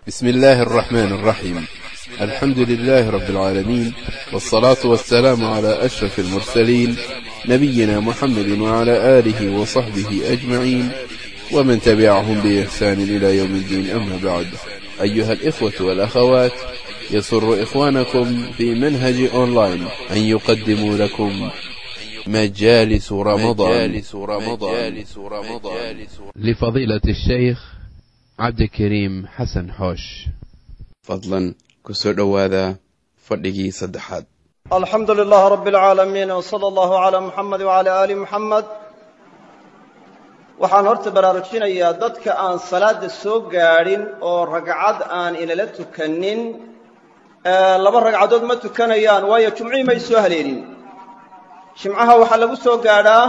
بسم الله الرحمن الرحيم الحمد لله رب العالمين والصلاة والسلام على أشرف المرسلين نبينا محمد وعلى آله وصحبه أجمعين ومن تبعهم بإحسان إلى يوم الدين أما بعد أيها الإخوة والأخوات يسر إخوانكم في منهج أونلاين أن يقدموا لكم مجالس رمضان مجالس رمضان لفضيلة الشيخ عبد الكريم حسن حوش fadlan ku soo dhowaada fadhigii saddexaad alxamdu lilah rab اlcaalamiin wsala allahu cala muxamed wcala aali muxamed waxaan horta baraarujinayaa dadka aan salaadda soo gaadhin oo ragcad aan inala tukanin laba ragcadood ma tukanayaan waayo jumcihii may soo haleelin jimcaha waxaa lagu soo gaadhaa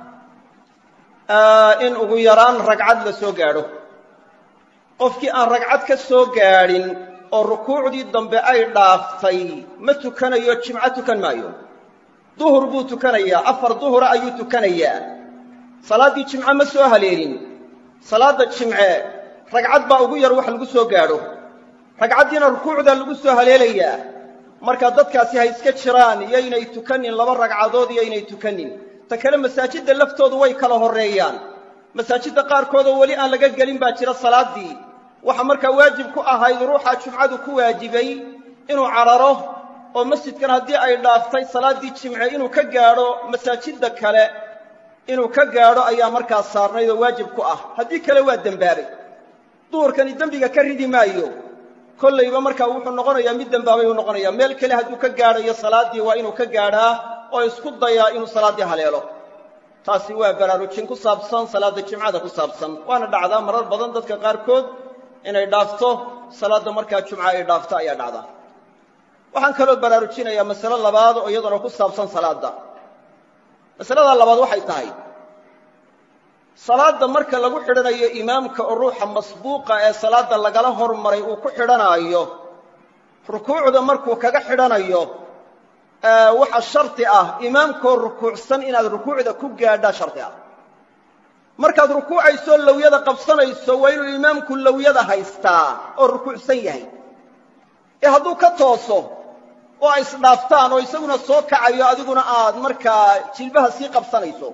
in ugu yaraan ragcad la soo gaadho qofkii aan ragcad ka soo gaadhin oo rukuucdii dambe ay dhaaftay ma tukanayo jimco tukan maayo duhur buu tukanayaa afar duhura ayuu tukanayaa salaaddii jimce ma soo haleelin salaadda jimce ragcad baa ugu yar wax lagu soo gaadho ragcaddiina rukuucdaa lagu soo haleelayaa marka dadkaasi ha iska jiraan yaynay tukanin laba ragcadood yaynay tukanin ta kale masaajidda laftoodu way kala horreeyaan masaajidda qaarkoodoo weli aan laga gelin baa jira salaaddii waxaa markaa waajib ku ahayd ruuxa jumcadu ku waajibay inuu cararo oo masjidkan haddii ay dhaaftay salaaddii jimce inuu ka gaadho masaajidda kale inuu ka gaadho ayaa markaa saarnayd oo waajib ku ah haddii kale waa dembaabay duhurkani dembiga ka ridi maayo kollayba markaa wuxuu noqonayaa mid dembaabay uu noqonayaa meel kale hadduu ka gaadhayo salaaddii waa inuu ka gaadhaa oo isku dayaa inuu salaaddii haleelo taasi waa baraarujin ku saabsan salaadda jimcada ku saabsan waana dhacdaa marar badan dadka qaarkood inay dhaafto salaadda markaa jumca ay dhaafto ayaa dhacdaa waxaan kaloo baraarujinayaa masale labaad oo iyaduna ku saabsan salaadda masalada labaad waxay tahay salaadda marka lagu xidhanayo imaamka oo ruuxa masbuuqa ee salaadda lagala hormaray uu ku xidhanaayo rukuucda markuu kaga xidhanayo waxa shardi ah imaamkoo rukuucsan inaad rukuucda ku gaadhaa shardi ah markaad rukuucayso lowyada qabsanayso waa inuu imaamku lowyada haystaa oo rukuucsan yahay ee hadduu ka tooso oo ay isdhaaftaan oo isaguna soo kacayo adiguna aad markaa jilbaha sii qabsanayso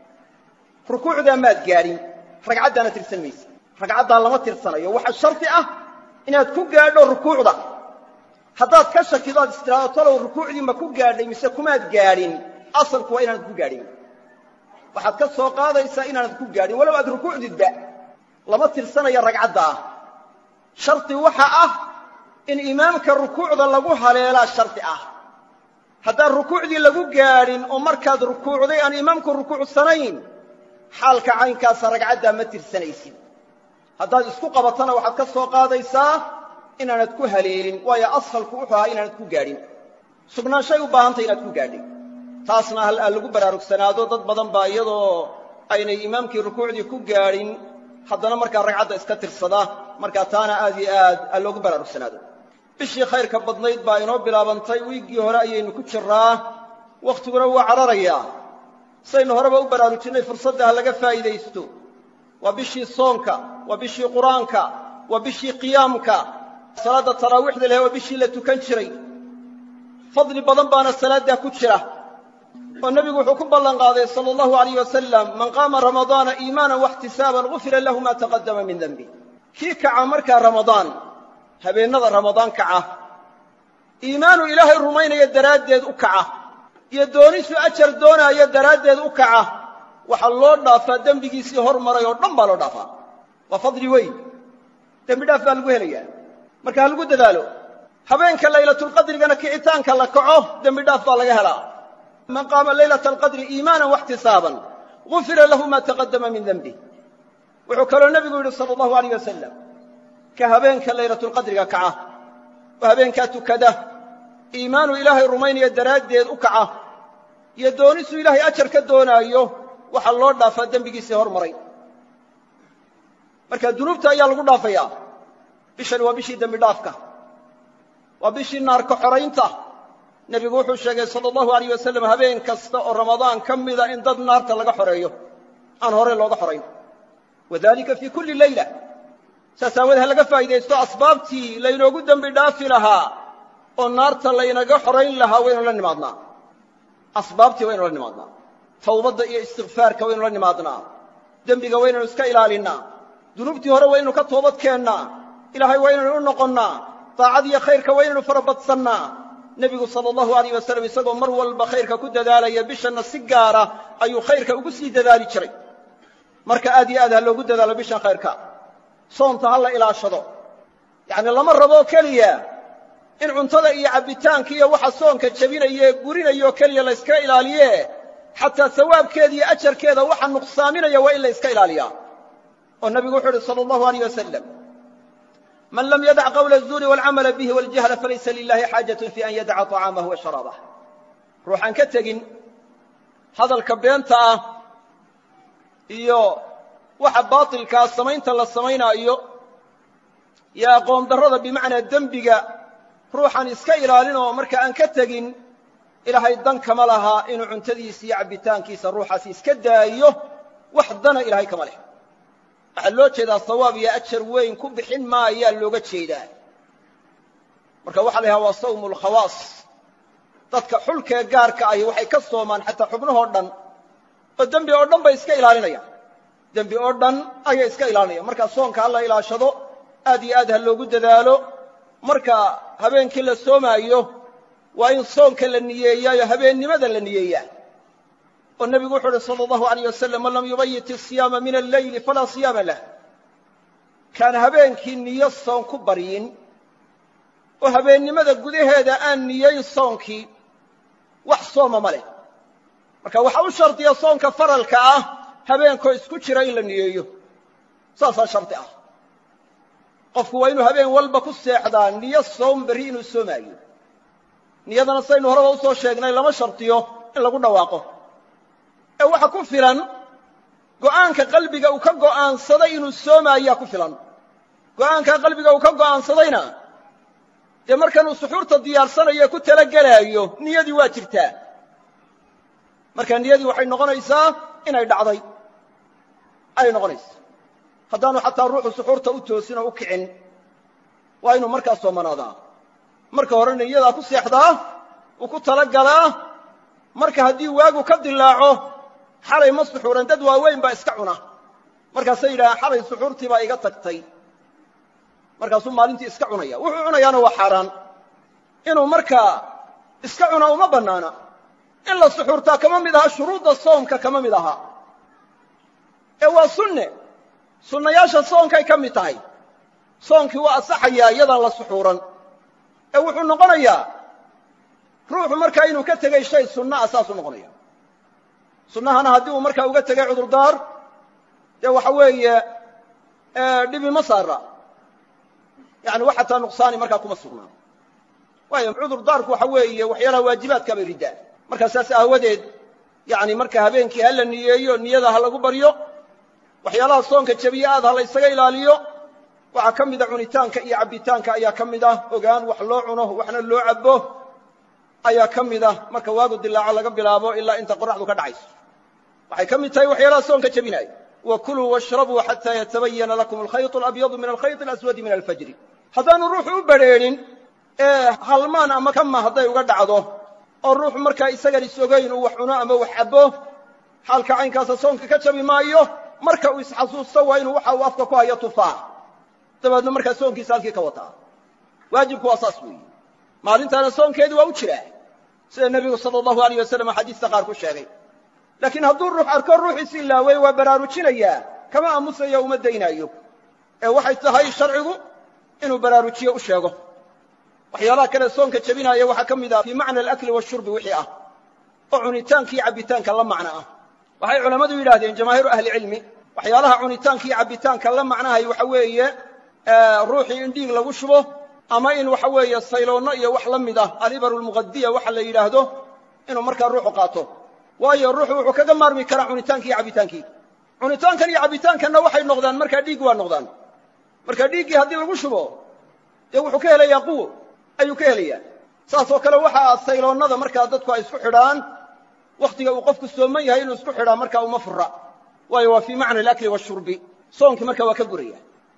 rukuucdaa maad gaadhin ragcaddaana tirsan maysa ragcaddaa lama tirsanayo waxaa shardi ah inaad ku gaadho rukuucda haddaad ka shakido aad istiraado talow rukuucdii ma ku gaadhay mise kumaad gaadhin asalku waa inaanad ku gaadhin waxaad ka soo qaadaysaa inaanad ku gaadhin walow aad rukuucdidba lama tirsanaya ragcadda ah shardi waxa ah in imaamka rukuucda lagu haleelaa shardi ah haddaan rukuucdii lagu gaadhin oo markaad rukuucday aan imaamku rukuucsanayn xaalka caynkaasa ragcaddaa ma tirsanaysid haddaad isku qabatana waxaad ka soo qaadaysaa inaanad ku haleelin waayo asalku wuxuu ahaa inaanad ku gaadhin sugnaanshay u baahantay inaad ku gaadhay taasna hal aan lagu baraarugsanaado dad badan baa iyadoo aynay imaamkii rukuucdii ku gaadhin haddana markaa ragcadda iska tirsada markaa taana aad iyo aad aan loogu baraarugsanaado bishii khayrka badnayd baa inoo bilaabantay wiiggii hore ayaynu ku jiraa wakhtiguna waa cararayaa saynu horeba u baraarujinnay fursadda ha laga faa'iidaysto waa bishii soonka waa bishii qur-aanka waa bishii qiyaamka salaadda taraawiixda leh waa bishii la tukan jiray fadli badan baana salaaddaa ku jira oo nebigu wuxuu ku ballan qaaday sala allahu alayh wasalam man qaama ramadaana iimaanan waxtisaaban gufira lahu maa taqaddama min denbi kii kaca markaa ramadaan habeennada ramadaan kaca iimaanu ilaahay rumaynaya daraaddeed u kaca iyo doonisu ajar doonaayo daraaddeed u kaca waxaa loo dhaafaa dembigiisii hormaray oo dhan baa loo dhaafaa waa fadli weyn dembi dhaaf baa lagu helayaa marka ha lagu dadaalo habeenka laylatulqadrigana kicitaanka la kaco dembi dhaaf baa laga helaa man qaama laylata alqadri iimaanan waxtisaaban gufira lahu maa taqaddama min denbih wuxuu kaloo nebigu yidhi sala allahu alayh wasalam ka habeenka laylatulqadriga kaca oo habeenkaa tukada iimaanu ilaahay rumaynaya daraaddeed u kaca iyo doonisu ilaahay ajar ka doonaayo waxaa loo dhaafaa dembigiisii hormaray marka dunuubta ayaa lagu dhaafayaa bishani waa bishii dembi dhaafka waa bishii naarka xoraynta nebigu wuxuu sheegay sala allahu alayh wasalam habeen kasta oo ramadaan ka mida in dad naarta laga xoreeyo aan hore looga xorayn wadalika fii kulli leyla saas aawoodee ha laga faa'iidaysto asbaabtii laynoogu dembi dhaafi lahaa oo naarta laynaga xorayn lahaa waynu la nimaadnaa asbaabtii waynu la nimaadnaa tawbadda iyo istikfaarka waynu la nimaadnaa dembiga waynaynu iska ilaalinnaa dunuubtii hore waynaynu ka toobad keennaa ilaahay waynaynu u noqonnaa daacadiyo khayrka waynaynu farabadsannaa nebigu sala allahu alayh wasalam isagoo mar walba khayrka ku dadaalaya bishanna si gaara ayuu khayrka ugu sii dadaali jiray marka aad iyo aad ha loogu dadaalo bishan khayrka soonta ha la ilaashado yacni lama raboo keliya in cuntada iyo cabbitaanka iyo waxa soonka jebinaya ee gurinayoo keliya la yska ilaaliye xataa sawaabkeeda iyo ajarkeeda waxa nuqsaaminaya waa in la yska ilaaliyaa oo nebigu wuxuu uhi sala allahu alayh wasalam man lam yadac qawla الzuuri wاlcamala bihi waاljahla falaysa lilahi xaajaة fi an yadaca طacaamah wa sharaabah ruuxaan ka tegin hadalka beenta ah iyo waxa baatilkaa samaynta la samaynaayo iyo aqoon darrada bimacnaa dembiga ruuxaan iska ilaalin oo marka aan ka tegin ilaahay dan kama lahaa inuu cuntadiisa iyo cabbitaankiisa ruuxaasi iska daayo wax dana ilaahay kama leh waxaa loo jeedaa sawaab iyo ajar weyn ku bixin maayaa looga jeedaa marka waxa la yidhaha waa sawmu lkhawaas dadka xulkee gaarka ahi waxay ka soomaan xataa xubnahoo dhan oo dembi oo dhan bay iska ilaalinayaan dembi oo dhan ayay iska ilaalinayaan marka soonka ha la ilaashado aad iyo aad ha loogu dadaalo marka habeenkii la soomaayo waa in soonka la niyeeyaayo habeennimada la niyeeyaa oo nebigu wuxu uhi salى اllahu عalيyه wasalam man lam yubayit الصiyaama min alleyli falaa صiyaama lah kaan habeenkii niyo soon ku baryin oo habeennimada gudaheeda aan niyeyn soonkii wax sooma ma leh marka waxaa u shardiya soonka faralka ah habeenkoo isku jira in la niyeeyo saasaa shardi ah qofku waa inuu habeen walba ku seexdaa niyo soom berri inuu soomaayo niyadana saynu horeba usoo sheegnay lama shardiyo in lagu dhawaaqo ee waxa ku filan go'aanka qalbiga uu ka go'aansaday inuu soomaayaa ku filan go'aankaa qalbiga uu ka go'aansadayna dee markanuu suxuurta diyaarsanayo ee ku talagelaayo niyadii waa jirtaa marka niyadii waxay noqonaysaa inay dhacday ayay noqonaysaa haddaanu xataa ruuxu suxuurta u toosin oo u kicin waa inuu markaa soomanaadaa marka horena niyadaa ku seexdaa uu ku talagalaa marka haddii waagu ka dilaaco xalay ma suxuuran dad waaweyn baa iska cuna markaasay yidhahaan xalay suxuurtii baa iga tagtay markaasuu maalintii iska cunaya wuxuu cunayaana waa xaaraan inuu markaa iska cunaa uma bannaana in la suxuurtaa kama mid aha shuruudda soomka kama mid aha ee waa sunne sunnayaasha soonkay ka mid tahay soonkii waa asaxayaa iyadaan la suxuuran ee wuxuu noqonayaa ruuxu markaa inuu ka tegay shay sunna ah saasuu noqonaya sunnahana haddii uu markaa uga tegay cudurdaar dee waxa weeye dhibi ma saara yani wax xataa nuqsaani markaa kuma sugnaa waayo cudurdaarku waxa weeye waxyaalaha waajibaadkaa bay riddaa markaa saas aawadeed yani marka habeenkii ha la niyeeyo niyada ha lagu baryo waxyaalaha soonka jebiye aad ha la ysaga ilaaliyo waxaa ka mida cunitaanka iyo cabbitaanka ayaa ka mid ah ogaan wax loo cuno waxna loo cabbo ayaa ka mid ah marka waagu dilaaco laga bilaabo ilaa inta qoraxdu ka dhacayso waxay ka mid tahay waxyaalaha soonka jebinaaya wa kuluu washrabuu xataa yatabayana lakum alkhayط alabyadu min alkhayط alaswadi min alfajri haddaanu ruuxu u badrheedhin ee halmaan ama kama hadday uga dhacdo oo ruuxu markaa isagan is-ogayn uu wax cuno ama wax cabbo xaalka caynkaasa soonka ka jabi maayo marka uu isxasuusto waa inuu waxa uu afka ku hayo tufaax dabeedna markaa soonkiisa halkii ka wataa waajibku waa saas weeye maalintaana soonkeedii waa u jiraa sida nebigu sala allahu alayh wasalam axaadiista qaar ku sheegay laakiin hadduu ruux arko ruuxiisi ilaawey waa baraarujinayaa kama aamusayo uma daynaayo ee waxay tahay sharcigu inuu baraarujiyo u sheego waxyaalaha kale soonka jebinaaya waxaa ka mid ah fii macna alakli washurbi wixii ah oo cunitaanka iyo cabbitaanka la macno ah waxay culammadu yidhahdeen jamaahiiru ahlicilmi waxyaalaha cunitaanka iyo cabbitaanka la macnahay waxa weeye ruuxii in dhiig lagu shubo ama in waxa weeye sayloonno iyo wax la mid ah alibaru lmuqadiya waxa la yidhaahdo inuu markaa ruuxu qaato waayo ruuxu wuxuu kaga maarmi karaa cunitaanki iyo cabbitaankii cunitaankan iyo cabbitaankanna waxay noqdaan markaa dhiig waa noqdaan marka dhiiggii haddii lagu shubo dee wuxuu ka helayaa quwo ayuu ka helayaa saas oo kale waxaa sayloonnada markaa dadku ay isku xidhaan wakhtiga uu qofku sooman yahay inuu isku xidhaa markaa uma fura waayo waa fii macna alakli washurbi soonkii markaa waa ka guraya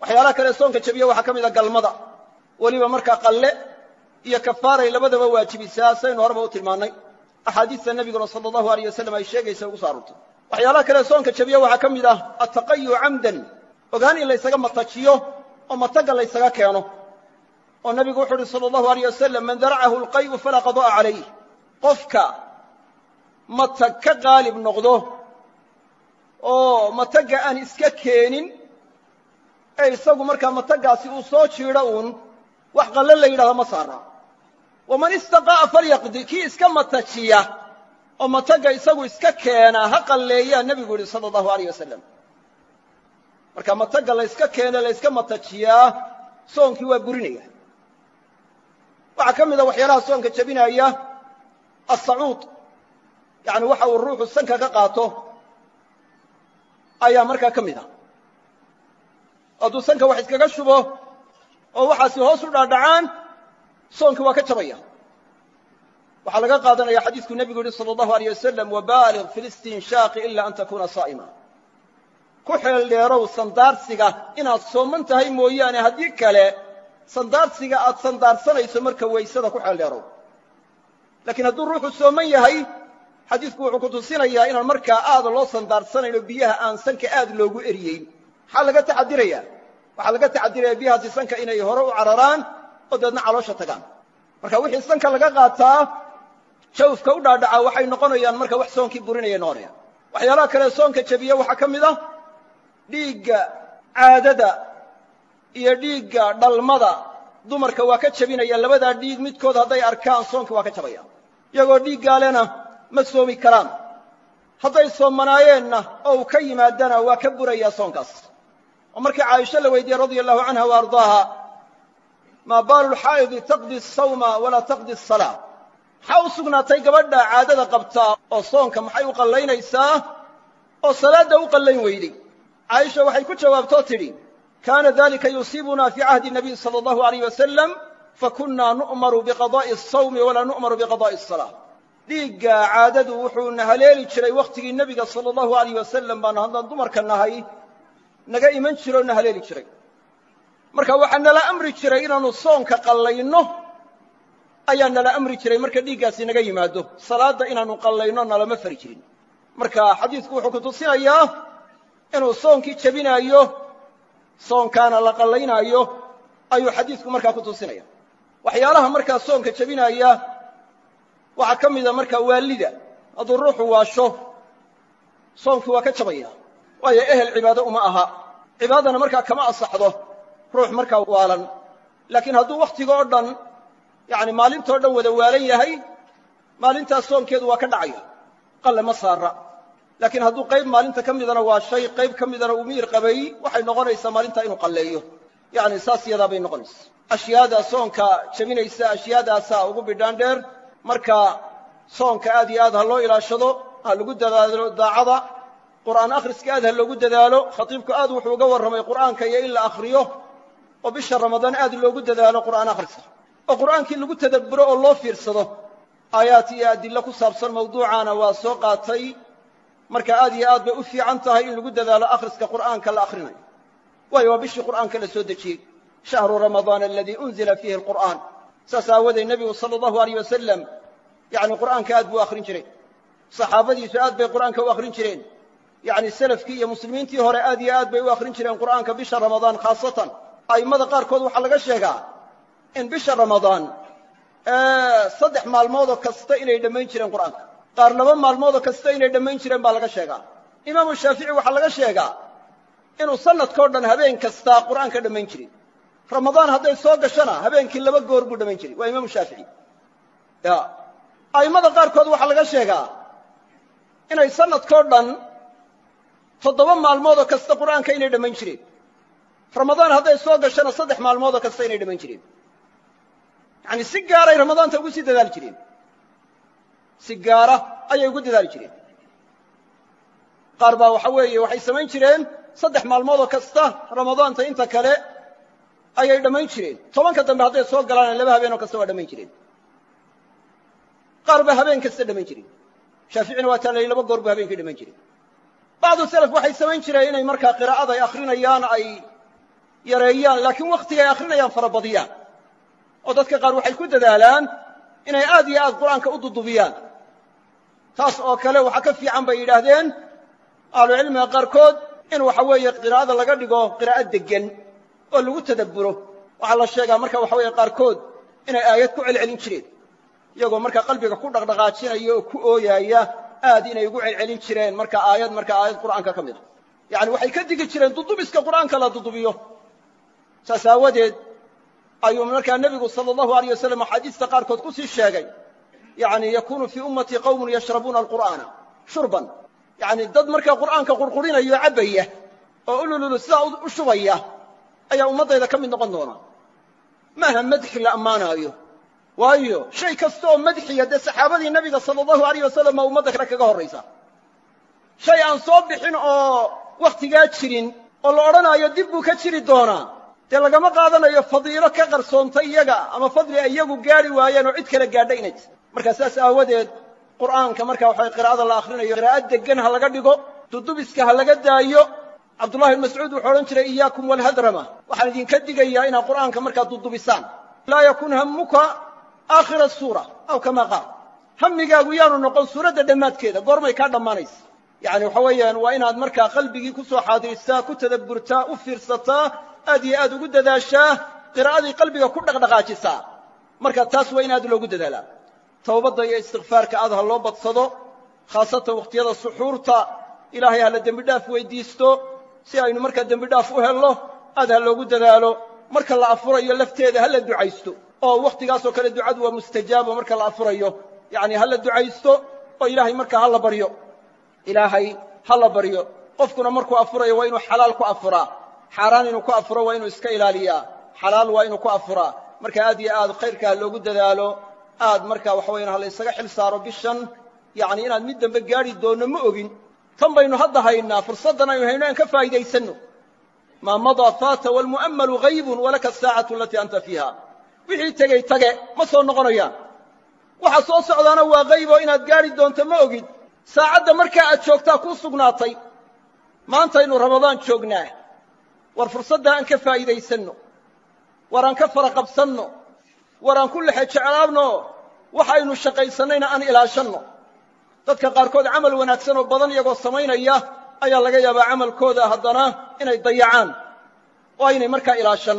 waxyaalaha kale soonka jabiya waxaa ka mid a galmada weliba markaa qalle iyo kafaaray labadaba waajibisaa saynu horeba u tilmaannay axaadiista nebiguna sala allahu aleyh wasalam ay sheegaysa ugu so aroortay waxyaalaha kale soonka jabiya waxaa ka mid ah attaqayu camdan ogaan in laysaga matajiyo oo matagga laysaga keeno oo nebigu wuxu uhi sala allahu aleyh wasalam man daracahu alqay'u falaa qada'a calayh qofka matag ka qaalib noqdo oo matagga aan iska keenin ee isagu markaa mataggaasi uu soo jiidho uun wax qalle la yidhahdo ma saara waman istaqa'a falyaqdi kii iska matajiya oo matagga isagu iska keena ha qalleeyaa nebigu yidhi sala allahu aleyh wasalam marka matagga layska keene layska matajiyaa soonkii waa burinaya waxaa ka mid a waxyaalaha soonka jebinaya asacuud yacni waxa uu ruuxu sanka ka qaato ayaa markaa ka mid a hadduu sanka wax iskaga shubo oo waxaasi hoos u dhaadhacaan soonkii waa ka jabaya waxaa laga qaadanaya xadiidku nebigu yihi salى اllahu aleyh wasalam wabaaliغ fi listinshaaqi ila an takuna saa'ima ku xeel dheerow sandaarsiga inaad sooman tahay mooyaane haddii kale sandaarsiga aad sandaarsanayso marka waysada ku xeel dheerow laakiin hadduu ruuxu sooman yahay xadiidku wuxuu ku tusinayaa inaan markaa aada loo sandaarsanayno biyaha aan sanka aad loogu eriyeyn maxaa laga taxadiraya waxaa laga taxadiraya biyahaasi sanka inay hore u cararaan oo dabeedna caloosha tagaan marka wixii sanka laga qaataa jawfka u dhaadhacaa waxay noqonayaan marka wax soonkii burinayay noqonayaan waxyaalaha kale soonka jebiya waxaa ka mid ah dhiigga caadada iyo dhiigga dhalmada dumarka waa ka jebinaya labadaa dhiig midkood hadday arkaan soonka waa ka jabaya iyagoo dhiiggaalena ma soomi karaan hadday soomanaayeenna oo uu ka yimaadana waa ka burayaa soonkaas oo markii caaisho la weydiiyey radia allahu canha wa ardaaha maa baalu lxaa'idi taqdi asawma walaa taqdi asalaa maxaa u sugnaatay gabadha caadada qabtaa oo soonka maxay u qallaynaysaa oo salaadda u qallayn weyday caaisha waxay ku jawaabtoo tidhi kaana dalika yusiibuna fii cahdi nabiy sala allahu alayh wasalam fakunnaa nu'maru biqadaa'i asawmi walaa nu'maru biqadaa'i asalaa dhiigga caadadu wuxuuna haleeli jiray wakhtigii nebiga sala allahu alayh wasalam baanu haddaan dumarka nahay naga iman jiro o na haleeli jiray marka waxaa nala amri jiray inaannu soonka qallayno ayaa nala amri jiray marka dhiiggaasi naga yimaado salaadda inaannu qallayno nalama fari jirin marka xadiidku wuxuu ku tusinayaa inuu soonkii jebinaayo soonkaana la qallaynaayo ayuu xadiidku markaa ku tusinaya waxyaalaha markaa soonka jebinaaya waxaa ka mida markaa waalida hadduu ruuxu waasho soonkii waa ka jabaya waayo ehel cibaado uma aha cibaadana markaa kama asaxdo ruux markaa waalan laakiin hadduu wakhtiga oo dhan yacni maalintoo dhan wada waalan yahay maalintaas soonkeedu waa ka dhacaya qalle ma saara laakiin hadduu qayb maalinta ka midana waa shay qayb ka midana uu miyir qabay waxay noqonaysaa maalintaa inuu qalleeyo yacni saas yadaa bay noqonaysa ashyaada soonka jebinaysa ashyaadaasaa ugu bidhaan dheer marka soonka aad iyo aad ha loo ilaashado ha lagu dadaalo daacada qur'aan akhriska aad ha loogu dadaalo khatiibku aad wuxuu uga warramay qur'aanka iyo in la akhriyo oo bisha ramadaan aad loogu dadaalo qur'aan akhriska oo qur'aankii lagu tadabburo oo loo fiirsado aayaad iyo adillo ku saabsan mawduucaana waa soo qaatay marka aad iyo aad bay u fiican tahay in lagu dadaalo akhriska qur'aanka la akhrinayo waayo waa bishii qur'aanka la soo dejiyey shahru ramadaana aladii unzila fiihi alqur'aan saas aawadeed nebigu sala allahu alayh wasalam yacni qur'aanka aad buu akhrin jiray saxaabadiisu aad bay qur'aanka u akhrin jireen yacni selafkii iyo muslimiintii hore aad iyo aad bay u akhrin jireen qur'aanka bisha ramadaan khaasatan a'immada qaarkood waxaa laga sheegaa in bisha ramadaan saddex maalmoodoo kasta inay dhammayn jireen qur'aanka qaar laba maalmoodoo kasta inay dhammayn jireen baa laga sheegaa imaamu shaafici waxaa laga sheegaa inuu sanadkao dhan habeen kasta qur'aanka dhammayn jiray ramadaan hadday soo gashona habeenkii laba goor buu dhammayn jiray waa imaamu shaafici ya a'immada qaarkood waxaa laga sheegaa inay sanadkao dhan toddoba maalmoodoo kasta qur'aanka inay dhammayn jireen ramadaan hadday soo gashona saddex maalmoodoo kasta inay dhammayn jireen yacani si gaaray ramadaanta ugu sii dadaali jireen si gaara ayay ugu dadaali jireen qaar baa waxa weeye waxay samayn jireen saddex maalmoodoo kasta ramadaanta inta kale ayay dhammayn jireen tobanka dambe hadday soo galaana laba habeenoo kasta waa dhammayn jireen qaar baa habeen kasta dhammayn jireen shaaficina waa taa la laba goor buu habeenkii dhammayn jireen bacdu selaf waxay samayn jireen inay markaa qiraa'ada ay akhrinayaan ay yareeyaan laakiin wakhtigay akhrinayaan farabadiyaan oo dadka qaar waxay ku dadaalaan inay aad iyo aad qur'aanka u dudubiyaan taas oo kale waxaa ka fiican bay yidhaahdeen ahlucilmiga qaarkood in waxa weeye qiraa'ada laga dhigo qiraa'o deggan oo lagu tadabburo waxaa la sheegaa marka waxa weeye qaarkood inay aayad ku celcelin jireen iyagoo markaa qalbiga ku dhaqdhaqaajinaya oo ku ooyaaya aad inay ugu celcelin jireen marka aayad marka aayad qur'aanka ka mid a yacani waxay ka digi jireen dudubiska qur'aanka la dudubiyo saas aawadeed ayuu markaa nebigu sala allahu alayh wasalam axaadiista qaarkood ku sii sheegay yacni yakunu fii ummatii qawmun yashrabuuna alqur'aana shurban yacni dad markaa qur'aanka qurqurinaya oo cabbaya oo ulululu sidaa u shubaya ayaa ummaddayda ka mid noqon doona maaha madxi la ammaanaayo waayo shay kasta oo madxiya dee saxaabadii nebiga sala allahu alayh wasalam baa ummadda kale kaga horraysa shay aan soo bixin oo wakhtigaa jirin oo la odhanaayo dib buu ka jiri doonaa dee lagama qaadanayo fadiilo ka qarsoontay iyaga ama fadli ay iyagu gaadhi waayeen oo cid kale gaadha inay tir markaa saas aawadeed qur'aanka marka waxay qiraa'ada la akhrinayo qiraa'ad deggan ha laga dhigo dudubiska ha laga daayo cabdullahi bn mascuud wuxuu odhan jiray iyaakum walhadrama waxaan idinka digayaa inaad qur'aanka markaa dudubisaan laa yakun hammuka aakhira suura aw kama qaal hammigaagu yaanu noqon suuradda dhammaadkeeda goormay kaa dhammaanaysa yacni waxa weeyaan waa inaad markaa qalbigii ku soo xaadiristaa ku tadabburtaa u fiirsataa aad iyo aad ugu dadaashaa qiraa'adii qalbiga ku dhaqdhaqaajisaa marka taas waa in aad loogu dadaalaa towbadda iyo istikfaarka aad ha loo badsado khaasatan wakhtiyada suxuurta ilaahay ha la dembi dhaaf weydiisto si aynu markaa dembi dhaaf u helno aad ha loogu dadaalo marka la afurayo lafteeda ha la ducaysto oo wakhtigaasoo kale ducadu waa mustajaabo marka la afurayo yacni ha la ducaysto oo ilaahay markaa ha la baryo ilaahay ha la baryo qofkuna markuu afurayo waa inuu xalaal ku afuraa xaaraan inuu ku afuro waa inuu iska ilaaliyaa xalaal waa inuu ku afuraa marka aad iyo aad khayrka ha loogu dadaalo aad markaa waxa wayaan ha la ysaga xil saaro bishan yacni inaad mid dambe gaadhi doonno ma ogin tan baynu hadda haynaa fursaddan aynu hayno aan ka faa'iidaysanno maa madaa faata waalmu'ammalu haybun walaka asaacatu alatii anta fiiha wixii tegey tage ma soo noqonayaan waxa soo socdaana waa hayboo inaad gaadhi doonto ma ogid saacadda markaa aad joogtaa kuu sugnaatay maantaynu ramadaan joognaa war fursaddaa aan ka faa'iidaysanno war aan ka fara qabsanno war aan ku lexe jeclaabno waxaynu shaqaysannayna aan ilaashanno dadka qaarkood camal wanaagsan oo badan iyagoo samaynaya ayaa laga yaabaa camalkooda haddana inay dayacaan oo aynay markaa ilaashan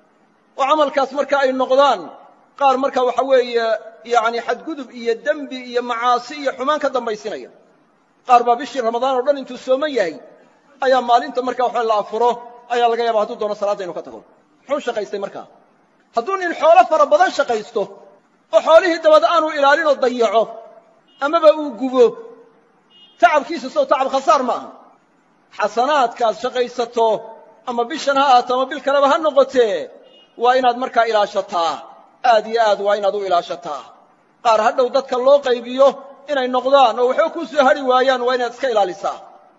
oo camalkaas marka ay noqdaan qaar marka waxa weeye yacni xadgudub iyo dembi iyo macaasi iyo xumaan ka dambaysinaya qaar baa bishii ramadaan oo dhan intuu sooman yahay ayaa maalinta marka waxa la afuro ayaa laga yaaba hadduu doono salaadda inu ka tago muxuu shaqaystay markaa hadduu nin xoolo fara badan shaqaysto oo xoolihii dabad aanu ilaalinoo dayaco amaba uu gubo tacabkiisa sow tacab khasaar ma aha xasanaadkaad shaqaysato ama bishan ha ahaato ama bil kaleba ha noqotee waa inaad markaa ilaashataa aad iyo aad waa inaad u ilaashataa qaar hadhow dadka loo qaybiyo inay noqdaan oo waxba kuu soo hadhi waayaan waa inaad iska ilaalisaa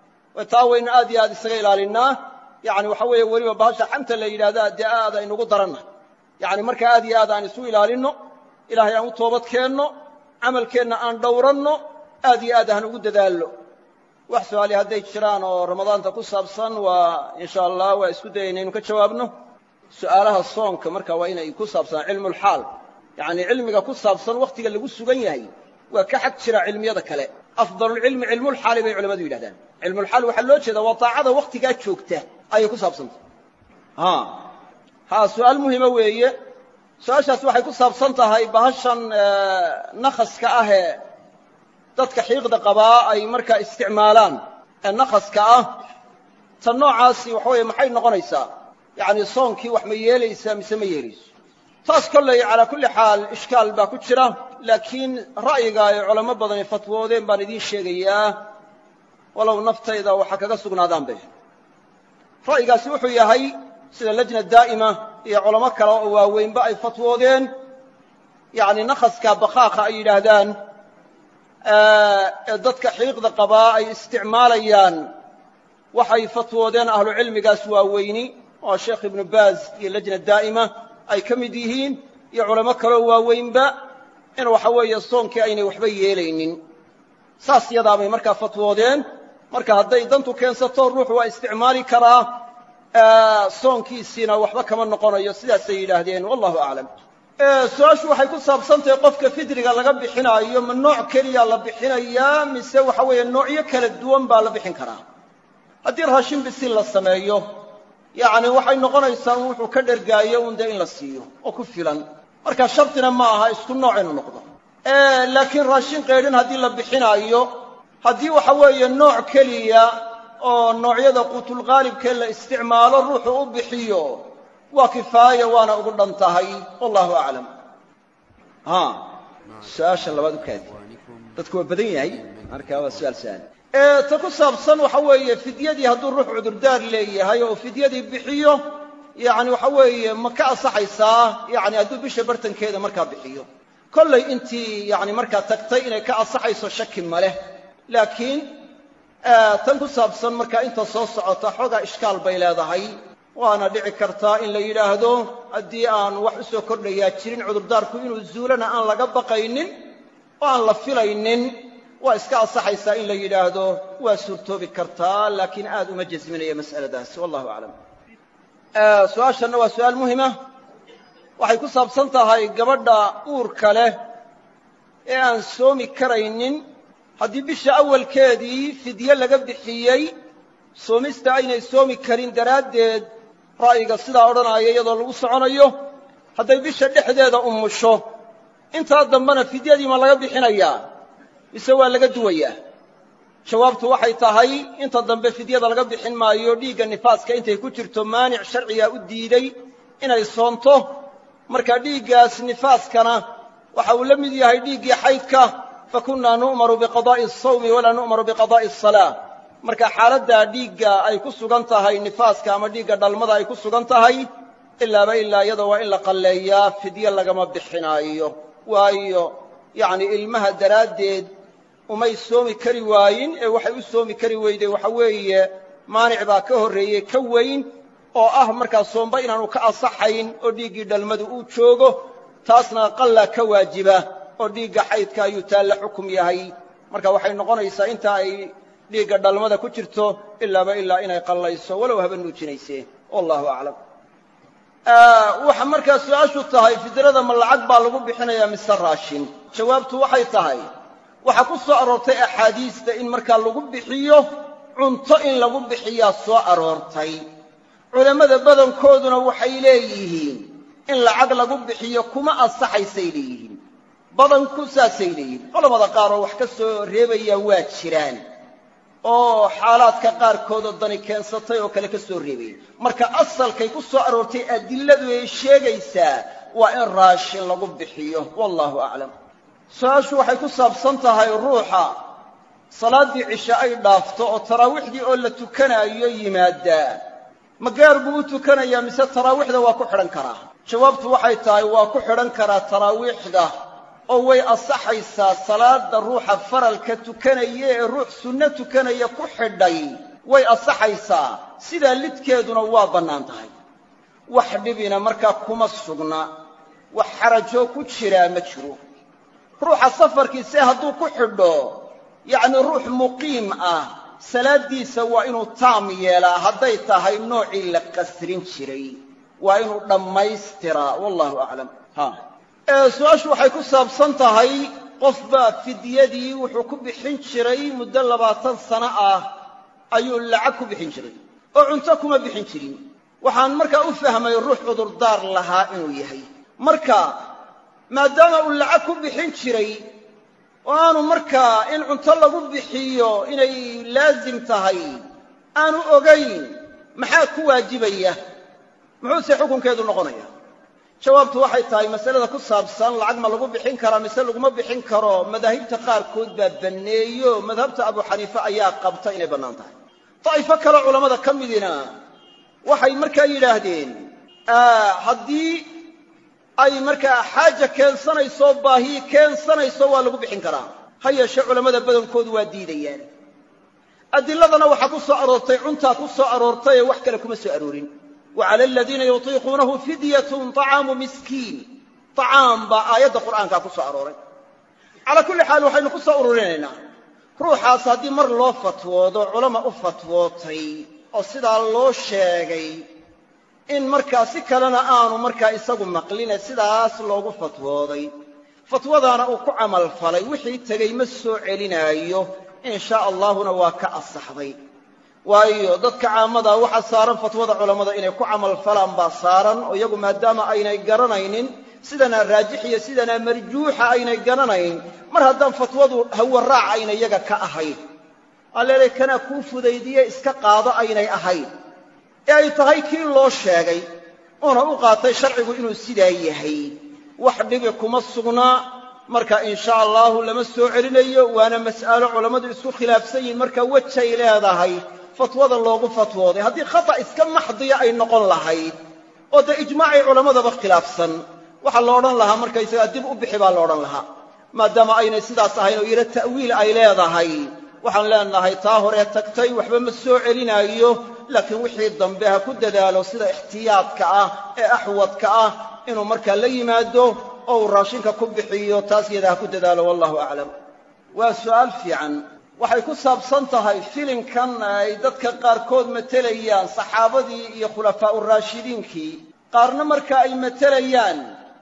taa waynu aad iyo aad isaga ilaalinnaa yacni waxa weeye weliba bahasha xanta la yidhahdaa dee aad aynugu daranna yacni markaa aad iyo aad aan isu ilaalinno ilaahay aan u toobad keenno camalkeenna aan dhowranno aad iyo aad aan ugu dadaalno wax su-aali hadday jiraan oo ramadaanta ku saabsan waa insha allah waa isku dayayna inu ka jawaabno su'aalaha soonka marka waa inay ku saabsanaa cilmulxaal yacni cilmiga ku saabsan wakhtiga lagu sugan yahay waa ka xag jira cilmiyada kale afdalulcilmi cilmulxaali bay culamadu yidhahdaan cilmulxaal waxaa loo jeedaa waa daacada wakhtigaa joogta ayay ku saabsantah ha su-aal muhima weeye su-aashaasi waxay ku saabsan tahay bahashan nakhaska ahee dadka xiiqda qabaa ay markaa isticmaalaan ee nakhaska ah tan noocaasi waxa weeye maxay noqonaysaa yacni soonkii wax ma yeelaysaa mise ma yeelayso taas kolley calaa kulli xaal ishkaal baa ku jira laakiin ra'yiga ay culamo badani fatwoodeen baan idiin sheegayaa walow naftayda waxa kaga sugnaadaanbe ra'yigaasi wuxuu yahay sida lajna daa'ima iyo culamo kale oo waaweynba ay fatwoodeen yacni nakhaska bakhaakha ay yidhaahdaan ee dadka xiiqda qabaa ay isticmaalayaan waxay fatwoodeen ahlucilmigaas waaweyni oo sheekh ibnu baaz iyo lajna daa'ima ay ka mid yihiin iyo culamo kaleoo waaweynba in waxa weeye soonkii aynay waxba yeelaynin saas yadaabay markaa fatwoodeen marka hadday dantu keensato ruuxu waa isticmaali karaa soonkiisiina waxba kama noqonayo sidaasay yidhaahdeen wallahu aclam su-aashu waxay ku saabsantahay qofka fidriga laga bixinaayo ma nooc keliya la bixinayaa mise waxa weeye noocyo kala duwan baa la bixin karaa haddii raashin bisil la sameeyo yacni waxay noqonaysaa un wuxuu ka dhergaayo un dee in la siiyo oo ku filan marka shartina ma aha isku nooc inuu noqdo laakiin raashin qaydhin haddii la bixinaayo haddii waxa weeye nooc keliya oo noocyada quutulqaalibkee la isticmaalo ruuxu u bixiyo waa kifaaya waana ugu dhan tahay wallahu aclam ha su-aasha labaad u kaadi dadku waa badan yahay marka waa su-aal sahal ta ku saabsan waxa weeye fidyadii hadduu ruux cudurdaar leeyahay oo fidyadii bixiyo yacni waxa weeye ma ka asaxaysaa yacni hadduu bisha bartankeeda markaa bixiyo kollay intii yacni markaa tagtay inay ka asaxayso shaki ma leh laakiin tan ku saabsan markaa inta soo socota xoogaa ishkaal bay leedahay waana dhici kartaa in la yidhaahdo haddii aan wax u soo kordhayaa jirin cudurdaarku inuu zuulana aan laga baqaynin oo aan la filaynin waa iska asaxaysaa in la yidhaahdo waa suurtoobi kartaa laakiin aad uma jasminaya mas'aladaasi wallahu aclam su-aashanna waa su-aal muhima waxay ku saabsan tahay gabadha uurka leh ee aan soomi karaynin haddii bisha awalkeedii fidye laga bixiyey soomista aynay soomi karin daraaddeed ra'yiga sidaa odhanaya iyadoo lagu soconayo hadday bisha dhexdeeda umusho intaa dambena fidyadii ma laga bixinayaa mise waa laga duwayaa jawaabtu waxay tahay inta dambe fidyada laga bixin maayo dhiigga nifaaska intay ku jirto maanic sharcigaa u diiday inay soonto marka dhiiggaas nifaaskana waxa uu la mid yahay dhiiggii xaydka fakunnaa nu'maru biqadaa'i asawmi walaa nu'maru biqadaa'i asalaa marka xaaladdaa dhiigga ay ku sugan tahay nifaaska ama dhiigga dhalmada ay ku sugan tahay ilaaba ilaa iyada waa in la qalleeyaa fidye lagama bixinaayo waayo yacni ilmaha daraaddeed umay soomi kari waayin ee waxay u soomi kari weyday waxa weeye maanic baa ka horreeyey ka weyn oo ah markaa soomba inaanu ka asaxayn oo dhiiggii dhalmadu uu joogo taasna qallaa ka waajiba oo dhiigga xaydka ayuu taalla xukum yahay marka waxay noqonaysaa inta ay dhiigga dhalmada ku jirto ilaaba ilaa inay qallayso walow haba nuujinayse wallahu aclam waxa markaa su-aashu tahay fidrada ma lacag baa lagu bixinayaa mise raashin jawaabtu waxay tahay waxaa ku soo aroortay axaadiista in markaa lagu bixiyo cunto in lagu bixiyaa soo aroortay culammada badankooduna waxay leeyihiin in lacag lagu bixiyo kuma ansaxaysay leeyihiin badanku saasay leeyihiin culamada qaar oo wax ka soo reebaya waa jiraan oo xaalaadka qaarkood oo dani keensatay oo kale ka soo reebaya marka asalkay ku soo aroortay adilladu ay sheegaysaa waa in raashin lagu bixiyo wallahu aclam su-aashu waxay ku saabsan tahay ruuxa salaaddii cishe ay dhaafto oo taraawiixdii oo la tukanaayo yimaaddaa ma gaar buu u tukanayaa mise taraawiixda waa ku xidhan karaa jawaabtu waxay tahay waa ku xidhan karaa taraawiixda oo way asaxaysaa salaada ruuxa faralka tukanaya ee ruux sunno tukanaya ku xidhay way asaxaysaa sidaa lidkeeduna waa bannaan tahay wax dhibina markaa kuma sugna wax xarajoo ku jiraa ma jiro ruuxa safarkiise hadduu ku xidho yacni ruux muqiim ah salaaddiisa waa inuu taam yeelaa hadday tahay noocii la qasrin jiray waa inuu dhammaystiraa wallahu aclam su-aashu waxay ku saabsan tahay qof baa fidyadii wuxuu ku bixin jiray muddo labaatan sano ah ayuu lacag ku bixin jiray oo cunto kuma bixin jirin waxaan markaa u fahmay ruux cudurdaar lahaa inuu yahay marka maadaama uu lacag ku bixin jiray oo aanu markaa in cunto lagu bixiyo inay laasim tahay aanu ogayn maxaa ku waajibaya muxuuse xukunkeedu noqonaya jawaabtu waxay tahay masalada ku saabsan lacag ma lagu bixin karaa mise laguma bixin karo madaahibta qaarkood baa banneeyo madhabta abu xaniife ayaa qabta inay bannaan tahay daa'ifo kale culammada ka midina waxay markaa yidhaahdeen haddii ay markaa xaaja keensanayso baahi keensanayso waa lagu bixin karaa ha yeeshe culammada badankoodu waa diidayaan adiladana waxaa ku soo aroortay cuntaa ku soo aroortay ee wax kale kuma soo aroorin wa cala aladiina yutiiquunahu fidyatun طacaamu miskiin طacaam baa aayadda qur'aankaa ku soo arooray calaa kulli xaal waxaynu ku soo ururinaynaa ruuxaas haddii mar loo fatwoodo culama u fatwootay oo sidaa loo sheegay in markaa si kalena aanu markaa isagu maqline sidaas loogu fatwooday fatwadaana uu ku camal falay wixii tegey ma soo celinaayo in shaa allaahuna waa ka asaxday waayo dadka caamada waxaa saaran fatwada culammada inay ku camal falaan baa saaran oo iyagu maadaama aynay garanaynin sidanaa raajix iyo sidanaa marjuuxa aynay garanayn mar haddaan fatwadu hawaraac ayna iyaga ka ahayn aan leelay kanaa kuu fudaydiye iska qaado aynay ahayn ee ay tahay kii loo sheegay uuna u qaatay sharcigu inuu sidaa yahay wax dhibi kuma sugnaa marka in sha allaahu lama soo celinayo waana mas'alo culammadu isku khilaafsan yihiin marka wejay leedahay fatwada loogu fatwooday haddii khata iska maxdiya ay noqon lahayd oo dee ijmaacay culammadaba khilaafsan waxaa la odhan lahaa markaysagaa dib u bixi baa la odhan lahaa maadaama aynay sidaas ahayn oo yidho ta'wiil ay leedahay waxaan leenahay taa horee tagtay waxba ma soo celinaayo laakiin wixii dambe ha ku dadaalo sida ixtiyaadka ah ee axwadka ah inuu markaa la yimaado oo uu raashinka ku bixiyo taas yada ha ku dadaalo wallahu aclam waa su'aal fiican waxay ku saabsan tahay filimkan ay dadka qaarkood matelayaan saxaabadii iyo khulafaa'u raashidiinkii qaarna marka ay matelayaan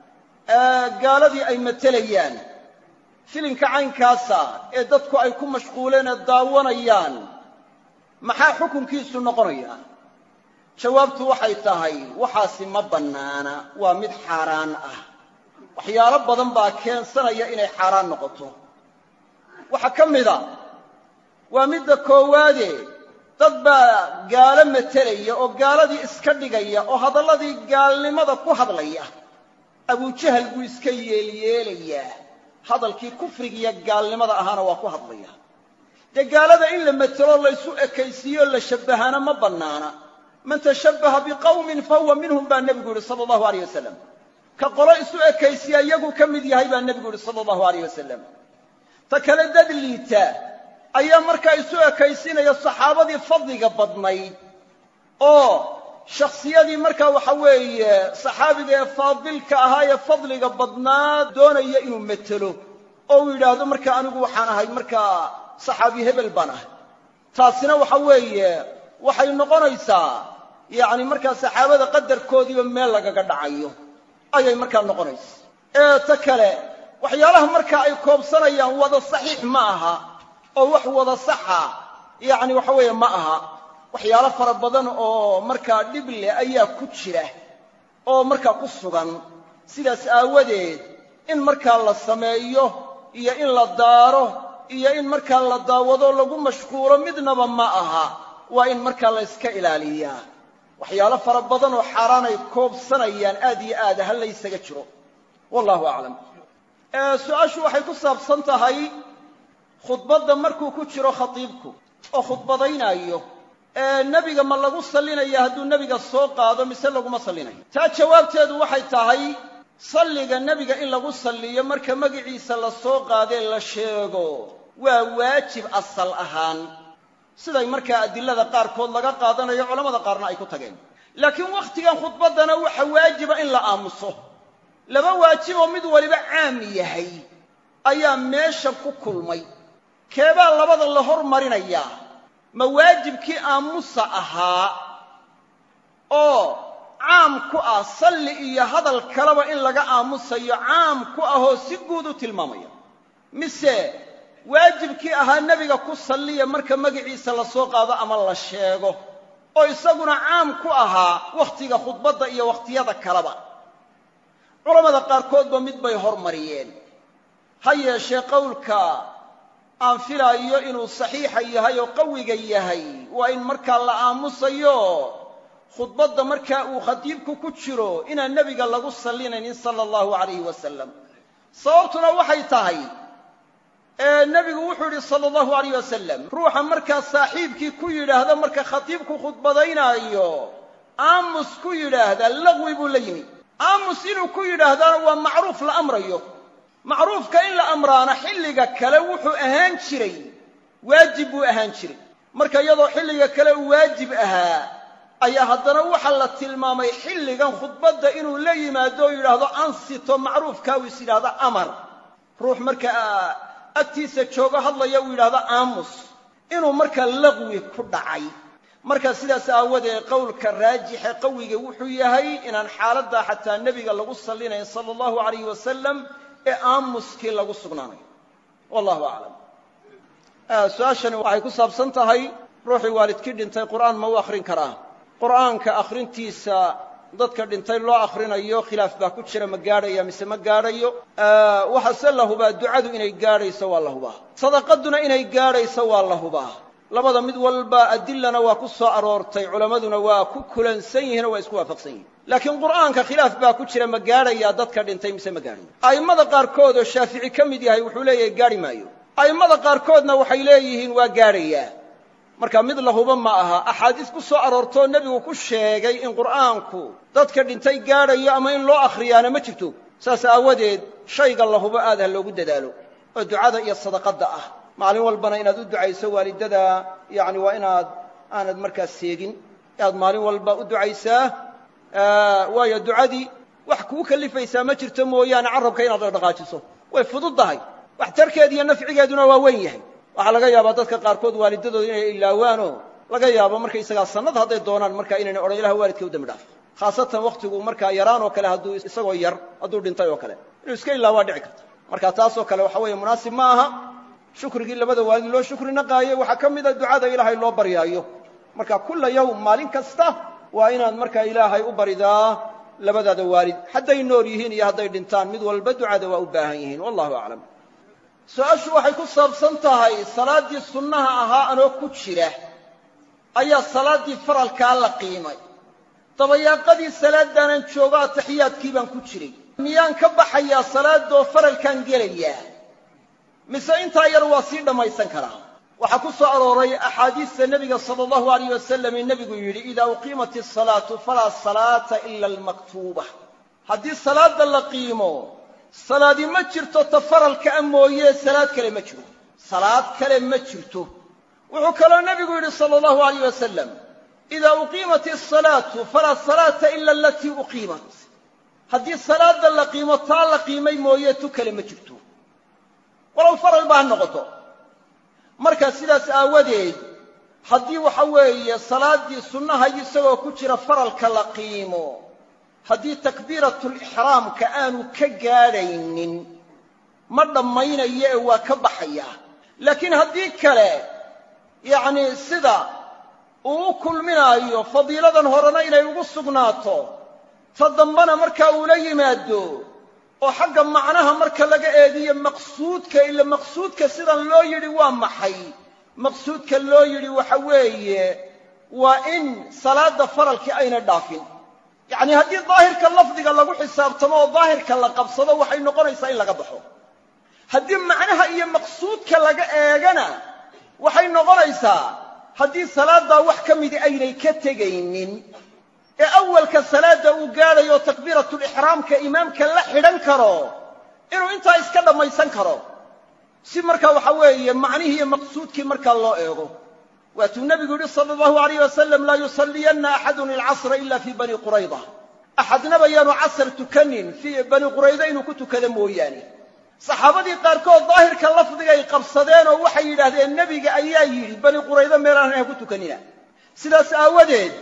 gaaladii ay matelayaan filimka caynkaasa ee dadku ay ku mashquuleen ee daawanayaan maxaa xukunkiisu noqonaya jawaabtu waxay tahay waxaasi ma bannaana waa mid xaaraan ah waxyaalo badan baa keensanaya inay xaaraan noqoto waxaa ka mida waa midda koowaade dad baa gaalo matelaya oo gaaladii iska dhigaya oo hadalladii gaalnimada ku hadlaya abujahal buu iska yeelyeelayaa hadalkii kufrigiiyo gaalnimada ahaana waa ku hadlaya dee gaalada in la matelo laysu ekaysiiyo la shabbahaana ma bannaana man tashabbaha biqawmin fahuwa minhum baa nebigu yidhi sala allahu alayh wasalam ka qolo isu ekaysiya iyaguu ka mid yahay baa nebigu yidhi sala allahu alayh wasalam ta kale dad liita ayaa markaa isu ekaysinaya saxaabadii fadliga badnayd oo shakhsiyadii markaa waxa weeye saxaabiga ee faadilka ahaa ee fadliga badnaa doonaya inuu metelo oo uu yidhaahdo markaa anigu waxaan ahay markaa saxaabi hebel baan ahay taasina waxa weeye waxay noqonaysaa yacni markaa saxaabada qadarkoodiiba meel lagaga dhacayo ayay markaa noqonaysa ee ta kale waxyaalaha markaa ay koobsanayaan wada saxiix ma aha oo wax wada saxa yacni waxa weeye ma aha waxyaalo fara badan oo markaa dhib leh ayaa ku jira oo markaa ku sugan sidaas aawadeed in markaa la sameeyo iyo in la daaro iyo in markaa la daawado lagu mashquulo midnaba ma aha waa in markaa la yska ilaaliyaa waxyaalo fara badan oo xaaraan ay koobsanayaan aad iyo aad ha laysaga jiro wallahu aclam su-aashu waxay ku saabsan tahay khudbadda markuu ku jiro khatiibku oo khudbadaynaayo nebiga ma lagu sallinaya hadduu nebiga soo qaado mise laguma sallinayo taa jawaabteedu waxay tahay salliga nebiga in lagu salliyo marka magiciisa la soo qaadee la sheego waa waajib asal ahaan siday markaa adilada qaarkood laga qaadanayo culamada qaarna ay ku tageen laakiin wakhtigan khudbaddana waxa waajiba in la aamuso laba waajiboo mid waliba caam yahay ayaa meesha ku kulmay keebaa labada la hormarinayaa ma waajibkii aamusa ahaa oo caam ku ah salli iyo hadal kaleba in laga aamusayo caam ku ahoo si guud u tilmaamaya mise waajibkii ahaa nebiga ku salliya marka magiciisa la soo qaado ama la sheego oo isaguna caam ku ahaa wakhtiga khudbadda iyo wakhtiyada kaleba culammada qaarkoodba mid bay hormariyeen ha yeeshee qowlka aan filaayo inuu saxiixa yahay oo qawiga yahay waa in markaa la aamusayo khudbadda markaa uu khatiibku ku jiro inaan nebiga lagu sallinaynin sala allahu calayhi wasalam sababtuna waxay tahay nebigu wuxuu yidhi sala allahu alayh wasalam ruuxa markaa saaxiibkii ku yidhaahda marka khatiibku khudbadaynaayo aamus ku yidhaahda laqwi buu la yimi aamus inuu ku yidhaahdana waa macruuf la amrayo macruufka in la amraana xilliga kale wuxuu ahaan jiray waajib buu ahaan jiray marka iyadoo xilliga kale uu waajib ahaa ayaa haddana waxaa la tilmaamay xilligan khudbadda inuu la yimaado oo yidhaahdo ansito macruufkaa uu is yidhaahdo amar ruux markaa agtiisa joogo hadlaya uu yidhaahdo aamus inuu markaa laqwi ku dhacay marka sidaas aawadeed qowlka raajixe qawiga wuxuu yahay inaan xaaladdaa xataa nebiga lagu sallinayn sala allahu alayh wasalam ee aamuskii lagu sugnaanayo wallahu aclam su-aashani waxay ku saabsan tahay ruuxii waalidkii dhintay qur'aan ma u akhrin karaa qur'aanka akhrintiisa dadka dhintay loo akhrinayo khilaaf baa ku jira ma gaadhaya mise ma gaadhayo waxaase la hubaa ducadu inay gaadhayso waa la hubaa sadaqaduna inay gaadhayso waa la hubaa labada mid walba adilana waa ku soo aroortay culammaduna waa ku kulansan yihin oo waa isku waafaqsan yihin laakiin qur'aanka khilaaf baa ku jira ma gaadhayaa dadka dhintay mise ma gaadhayo a'immada qaarkood oo shaafici ka mid yahay wuxuu leeyahay gaadhi maayo a'immada qaarkoodna waxay leeyihiin waa gaadhayaa marka mid la hubo ma aha axaadiis ku soo aroortoo nebigu ku sheegay in qur'aanku dadka dhintay gaadhayo ama in loo akhriyaana ma jirto saas aawadeed shayga la hubo aad ha loogu dadaalo oo ducada iyo sadaqadda ah maalin walbana inaad u ducayso waalidada yacni waa inaad aanad markaas seegin inaad maalin walba u ducaysaa waayo ducadii wax kuu kalifaysaa ma jirto mooyaane carrabka inaad dhaqdhaqaajiso way fududdahay waxtarkeed iyo nafcigeeduna waa weyn yahay waxaa laga yaabaa dadka qaarkood waalidadooda inay ilaawaanoo laga yaabo markaysagaa sannad hadday doonaan markaa inayna odhan ilaha waalidka u dambi dhaaf khaasatan wakhtigu markaa yaraan oo kale hadduu isagoo yar hadduu dhintay oo kale inuu iska ilaawaa dhici karta marka taasoo kale waxa weeye munaasib ma aha shukrigii labada waalid loo shukri naqaayo waxaa ka mida ducada ilaahay loo baryaayo marka kulla yowm maalin kasta waa inaad markaa ilaahay u baridaa labadaada waalid hadday nool yihiin iyo hadday dhintaan mid walba ducada waa u baahan yihiin wallahu aclam su-aashu waxay ku saabsan tahay salaaddii sunnaha ahaa anoo ku jira ayaa salaaddii faralkaa la qiimay dabayaaqadii salaaddaanan joogo ataxiyaadkii baan ku jiray miyaan ka baxayaa salaadoo faralkaan gelayaa mise intaa yar waa sii dhammaysan karaa waxaa ku soo arooray axaadiista nebiga sala allahu alayh wasalam ee nebigu yidhi idaa uqiimat asalaatu falaa salaata ila almaktuuba haddii salaadda la qiimo salaadi ma jirto ta faralka a mooye salaad kale ma jiro salaad kale ma jirto wuxuu kaloo nebigu yidhi sala allahu alayh wasalam idaa uqiimat asalaatu falaa salaata ila alatii uqiimat haddii salaadda la qiimo taa la qiimay mooye tu kale ma jirto walow faral ba ha noqoto marka sidaas aawadeed haddii waxa weeye salaaddii sunnaha isagoo ku jira faralka la qiimo haddii takbiiratulixraamka aanu ka gaadhaynin ma dhammaynayo ee waa ka baxayaa laakiin haddii kale yacnii sida uu u kulminaayo fadiiladan horena inay ugu sugnaato ta dambana markaa uula yimaado oo xagga macnaha marka laga eediyo maqsuudka ila maqsuudka sidan loo yidhi waa maxay maqsuudka loo yidhi waxa weeye waa in salaadda faralkii ayna dhaafin yacnii haddii daahirka lafdiga lagu xisaabtamo oo daahirka la qabsado waxay noqonaysaa in laga baxo haddii macnaha iyo maqsuudka laga eegana waxay noqonaysaa haddii salaaddaa wax ka midi aynay ka tegaynin ee awalka salaadda uu gaadhayo takbiiratulixraamka imaamka la xidhan karo inuu intaa iska dhammaysan karo si markaa waxa weeye macnihii iyo maqsuudkii markaa loo eego waatuu nebigu yidhi sala allahu alayh wasalam laa yusalliyanna axadun ilcasra ila fii bani qurayda axadnaba yaanu casar tukanin fii bani qurayda inuu ku tukado mooyaane saxaabadii qaarkood daahirka lafdigay qabsadeen oo waxay yidhaahdeen nebiga ayaa yidhi bani quraydo meelaan ha ku tukanina sidaas aawadeed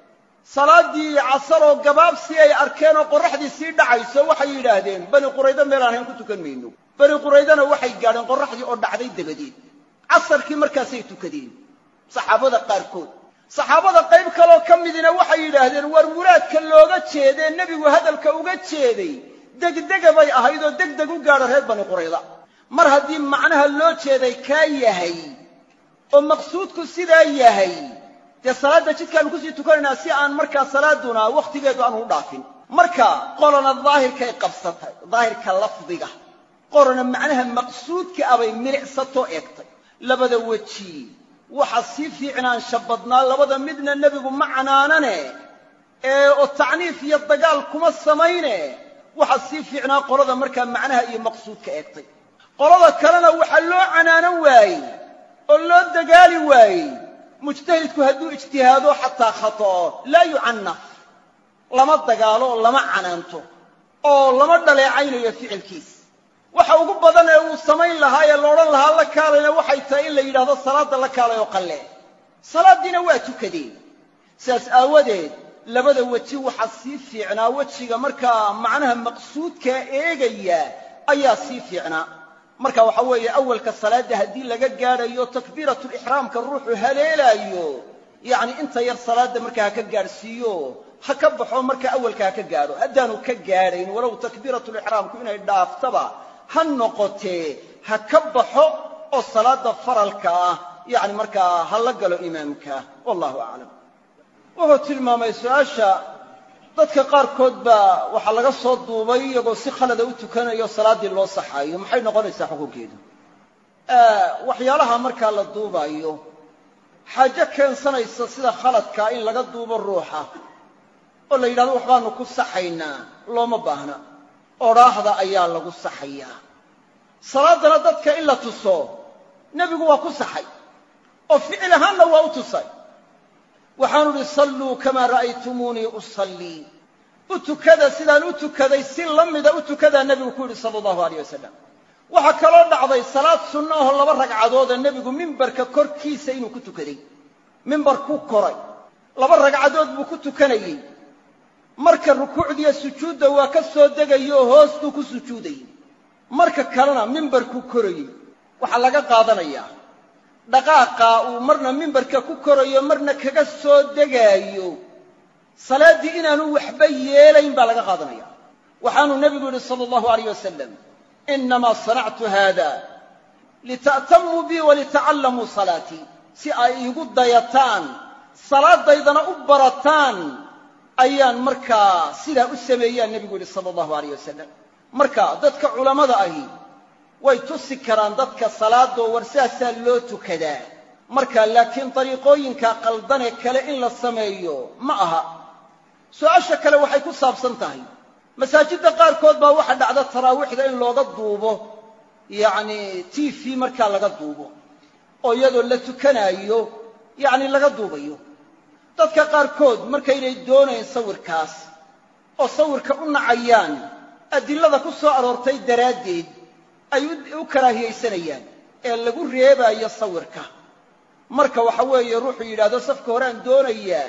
salaaddii casaroo gabaabsi ay arkeen oo qorraxdii sii dhacayso waxay yidhaahdeen bani quraydo meelaan hayn ku tukan mayno bani quraydana waxay gaadheen qorraxdii oo dhacday dabadeed casarkii markaasay tukadeen saxaabada qaarkood saxaabada qayb kaloo ka midina waxay yidhaahdeen war muraadka looga jeedee nebigu hadalka uga jeeday degdega bay ahayd oo degdeg u gaadho reer bani qurayda mar haddii macnaha loo jeeday kaa yahay oo maqsuudku sidaa yahay dee salaadda jidkaanu kusii tukanaynaa si aan markaa salaaduna wakhtigeedu aanu u dhaafin marka qolona daahirkay qabsatay daahirka lafdiga qolona macnaha maqsuudka abay milicsatoo eegtay labada weji waxa sii fiicnaansha badnaa labada midna nebigu ma canaanane ee oo tacniif iyo dagaal kuma samayne waxa sii fiicnaa qolada markaa macnaha iyo maqsuudka eegtay qolada kalena waxaa loo canaanan waayey oo loo dagaali waayey mujtahidku hadduu ijtihaado xataa khata'o laa yucannaf lama dagaalo oo lama canaanto oo lama dhaleecaynayo ficilkiis waxa ugu badan ee uu samayn lahaa ee la odhan lahaa la kaalayna waxay tahay in la yidhahdo salaadda la kaalay oo qalle salaaddiina waa tukadeen sidaas aawadeed labada weji waxaa sii fiicnaa wejiga markaa macnaha maqsuudkaa eegaya ayaa sii fiicnaa marka waxa weeye awalka salaadda haddii laga gaadhayo takbiiratulixraamka ruuxu haleelaayo yacni inta yar salaadda markaa ha ka gaadhsiiyo ha ka baxo marka awalka ha ka gaadho haddaanu ka gaadhayn walow takbiiratulixraamku inay dhaaftaba ha noqotee ha ka baxo oo salaadda faralka ah yacni markaa ha la galo imaamka wallahu aclam wuxuu tilmaamay su-aasha dadka qaarkood baa waxaa laga soo duubay iyagoo si khalada u tukanayo salaaddii loo saxaayo maxay noqonaysaa xukunkeedu waxyaalaha markaa la duubaayo xaajo keensanaysa sida khaladkaa in laga duubo ruuxa oo la yidhahdo waxbaanu ku saxaynaa looma baahna odhaahda ayaa lagu saxayaa salaaddana dadka in la tuso nebigu waa ku saxay oo ficil ahaanna waa u tusay waxaanu idhi salluu kamaa ra'aytumuunii usallii u tukada sidaan u tukaday si la mida u tukadaa nebigu ku yidhi sala allahu alayh wasalam waxaa kaloo dhacday salaad sunno aho laba ragcadooda nebigu mimbarka korkiisa inuu ku tukaday mimbar ku koray laba ragcadood buu ku tukanayey marka rukuucdiiyo sujuudda waa ka soo degayo oo hoostuu ku sujuudayey marka kalena mimbarkuu korayey waxaa laga qaadanayaa dhaqaaqaa uu marna mimbarka ku korayo marna kaga soo degaayo salaaddii inaanu waxba yeelayn baa laga qaadanaya waxaanuu nebigu yidhi sala allahu alayh wasalam innamaa sanactu haada lita'tamuu bii walitacallamuu salaatii si ay iigu dayataan salaadaydana u barataan ayaan markaa sidaa u sameeyaan nebigu yidhi sala allahu alayh wasalam marka dadka culammada ahi way tusi karaan dadka salaadoo war sidaasaa loo tukadaa marka laakiin dariiqooyinka qaldanee kale in la sameeyo ma aha su-aasha kale waxay ku saabsan tahay masaajidda qaarkood baa waxa dhacda taraawiixda in looga duubo yacni t v markaa laga duubo oo iyadoo la tukanaayo yacni laga duubayo dadka qaarkood markaynay doonayn sawirkaas oo sawirka u nacayaan adillada ku soo aroortay daraaddeed ay u karaahiyaysanayaan ee lagu reebaayo sawirka marka waxa weeye ruuxuu yidhaahdo safka horeaan doonayaa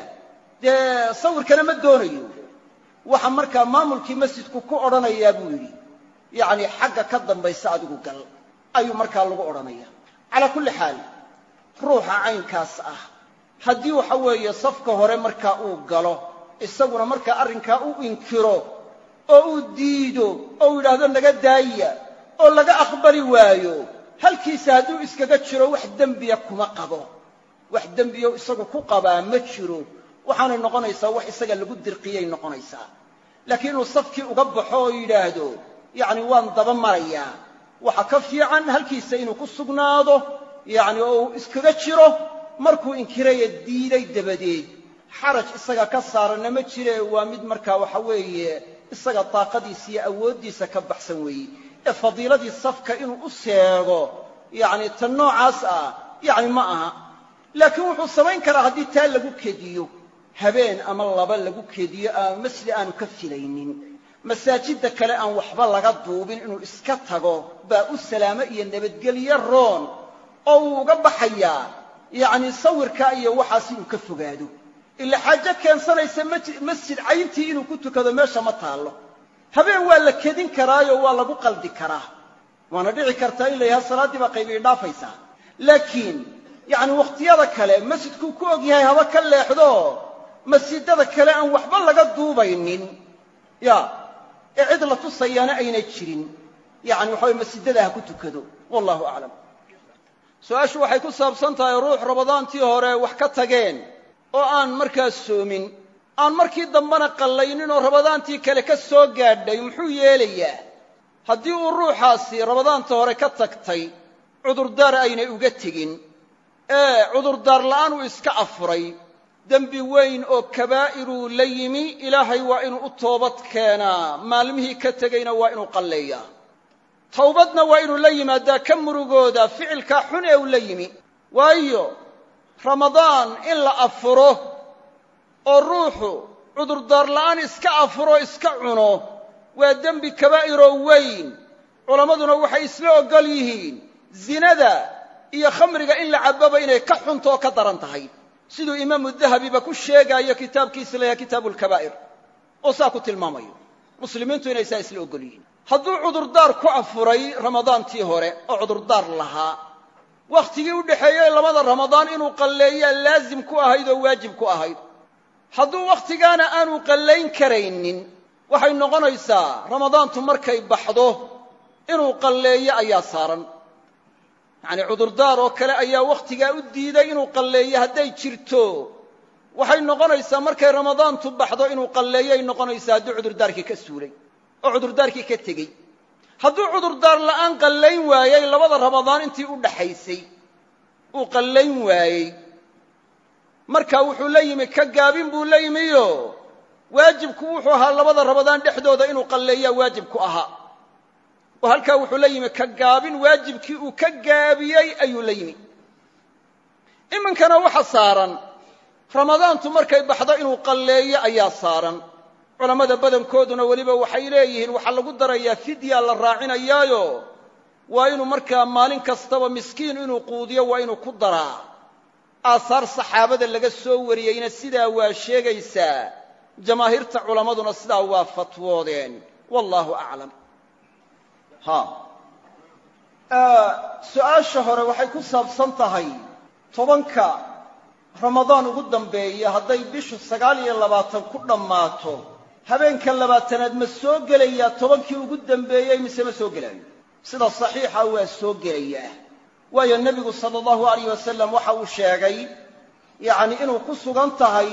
dee sawirkana ma doonayo waxa markaa maamulkii masjidku ku odhanayaa buu yidhi yacni xagga ka dambaysa adigu gal ayuu markaa lagu odhanaya calaa kulli xaal ruuxa caynkaas ah haddii waxa weeye safka hore markaa uu galo isaguna markaa arrinkaa u inkiro oo uu diido oo uu yidhaahdo naga daaya oo laga aqbali waayo halkiisa hadduu iskaga jiro wax dembiya kuma qabo wax dembiyo isagu ku qabaa ma jiro waxaanay noqonaysaa wax isaga lagu dirqiyay noqonaysaa laakiin inuu safkii uga baxo oo yidhaahdo yacni waan daba marayaa waxa ka fiican halkiisa inuu ku sugnaado yacni oo uu iskaga jiro markuu inkiraya diiday dabadeed xaraj isaga ka saaranna ma jire waa mid markaa waxa weeye isaga daaqadiisa iyo awooddiisa ka baxsan weeye ee fadiiladii safka inuu u seego yacni tan noocaas ah yacni ma aha laakiin wuxuu samayn karaa haddii taa lagu kediyo habeen ama laba lagu kediyo ama masjid aanu ka filaynin masaajidda kale aan waxba laga duubin inuu iska tago baa u salaamo iyo nabadgelyo roon oo uu uga baxayaa yacni sawirka iyo waxaas inuu ka fogaado ila xaajo keensanaysa masjid cayntii inuu ku tukado meesha ma taallo habeen waa la kedin karaayo waa lagu qaldi karaa waana dhici kartaa in la yidhaha salaaddii baa qaybii dhaafaysaa laakiin yacni wakhtiyada kale masjidkuu ku og yahay haba ka leexdo masjidada kale aan waxba laga duubaynin ya ee cid la tusayaana aynay jirin yacni waxa weye masjidada ha ku tukado wallahu aclam su-aashu waxay ku saabsan tahay ruux ramadaantii hore wax ka tageen oo aan markaas soomin aan markii dambena qallaynin oo ramadaantii kale ka soo gaadhay muxuu yeelayaa haddii uu ruuxaasi ramadaanta hore ka tagtay cudurdaar aynay uga tegin ee cudurdaar la'aan uu iska afuray dembi weyn oo kabaa'iruu la yimi ilaahay waa inuu u toobad keenaa maalmihii ka tegayna waa inuu qalleeyaa towbadna waa inuu la yimaadaa ka murugooda ficilkaa xun ee uu la yimi waayo ramadaan in la afuro oo ruuxu cudurdaar la'aan iska afuro iska cuno waa dembi kabaa'iroo weyn culammaduna waxay isla oggol yihiin zinada iyo khamriga in la cabbaba inay ka xunto oo ka daran tahay siduu imaamu dahabiba ku sheegaayo kitaabkiisa layahay kitaabu lkabaa'ir oo saa ku tilmaamayo muslimiintu inay saa isla ogol yihiin hadduu cudurdaar ku afuray ramadaantii hore oo cudurdaar lahaa wakhtigii u dhexeeyey labada ramadaan inuu qalleeyaa laazim ku ahayd oo waajib ku ahayd hadduu wakhtigaana aanu qallayn karaynin waxay noqonaysaa ramadaantu markay baxdo inuu qalleeyo ayaa saaran yacnii cudurdaar oo kale ayaa wakhtigaa u diiday inuu qalleeyo hadday jirto waxay noqonaysaa markay ramadaantu baxdo inuu qalleeyoay noqonaysaa hadduu cudurdaarkii ka suulay oo cudurdaarkii ka tegey hadduu cudurdaar la'aan qallayn waayey labada ramadaan intii u dhaxaysay uu qallayn waayey marka wuxuu la yimi ka gaabin buu la yimiyo waajibku wuxuu ahaa labada ramadaan dhexdooda inuu qalleeyaa waajibku ahaa oo halkaa wuxuu la yimi ka gaabin waajibkii uu ka gaabiyey ayuu la yimi iminkana waxa saaran ramadaantu markay baxdo inuu qalleeyo ayaa saaran culammada badankooduna weliba waxay leeyihiin waxaa lagu darayaa fidya la raacinayaayo waa inuu markaa maalin kastaba miskiin inuu quudiyo waa inuu ku daraa aahaar saxaabada laga soo wariyeyna sidaa waa sheegaysaa jamaahiirta culammaduna sidaa waa fatwoodeen wallaahu aclam ha su-aasha hore waxay ku saabsan tahay tobanka ramadaan ugu dambeeya hadday bishu sagaal iyo labaatan ku dhammaato habeenka labaatanaad ma soo gelayaa tobankii ugu dambeeyey mise ma soo gelaayo sida saxiixa waa soo gelayaa waayo nebigu sala allahu alayh wasalam waxa uu sheegay yacni inuu ku sugan tahay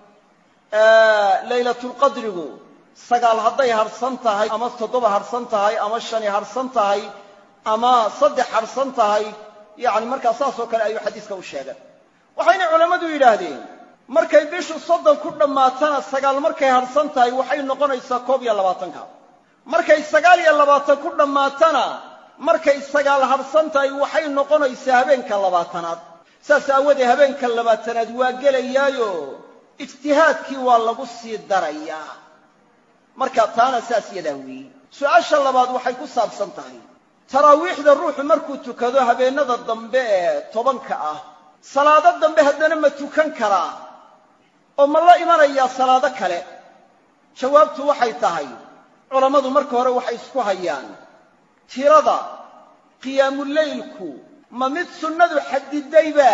laylatulqadrigu sagaal hadday harhsan tahay ama toddoba harhsan tahay ama shani harhsan tahay ama saddex harhsan tahay yacni markaa saasoo kale ayuu xadiiska u sheegay waxayna culammadu yidhaahdeen markay bishu soddon ku dhammaatana sagaal markay harhsan tahay waxay noqonaysaa koob iyo labaatanka markay sagaal iyo labaatan ku dhammaatana markay sagaal harhsan tahay waxay noqonaysaa habeenka labaatanaad saas aawoodee habeenka labaatanaad waa gelayaayo ijtihaadkii waa lagu sii darayaa marka taana saas yadaa weeye su-aasha labaad waxay ku saabsan tahay taraawiixda ruuxu markuu tukado habeennada dambe ee tobanka ah salaado dambe haddana ma tukan karaa oo ma la imanayaa salaado kale jawaabtu waxay tahay culammadu marka hore waxay isku hayaan tirada qiyaamuleylku ma mid sunnadu xadidayba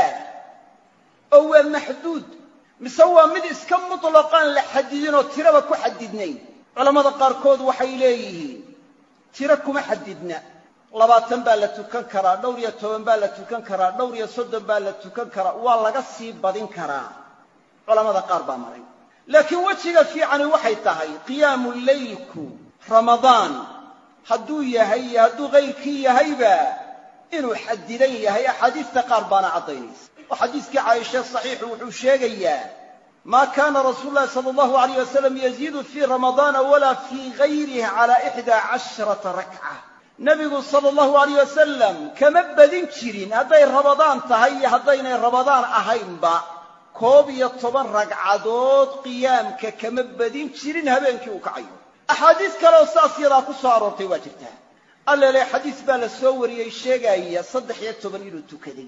oo waa maxduud mise waa mid iska mutlaqaan la xadidinoo tiraba ku xadidnayn culammada qaarkood waxay leeyihiin tiro kuma xadidna labaatan baa la tukan karaa dhowr iyo toban baa la tukan karaa dhowr iyo soddon baa la tukan karaa waa laga sii badin karaa culamada qaar baa maray laakiin wejiga fiicani waxay tahay qiyaamu leylku ramadaan hadduu yahay iyo hadduu kayrkii yahayba inuu xadidan yahay axaadiista qaar baana caddaynaysa oo xadiiskii caaisha saxiixu wuxuu sheegayaa maa kaana rasuulu llahi sala allahu alayh wasalam yaziidu fii ramadaana walaa fii gayrih cala ixdaa casharata rakca nebigu sala allahu alayh wasalam kama badin jirin hadday rabadaan tahay iyo haddaynay rabadaan ahaynba koob iyo toban ragcadood qiyaamka kama badin jirin habeenkii uu kacayo axaadiis kaleoo saas yadaa ku soo aroortay waa jirtaa allele xadiis baa la soo wariyey sheegaaya saddex iyo toban inuu tukaday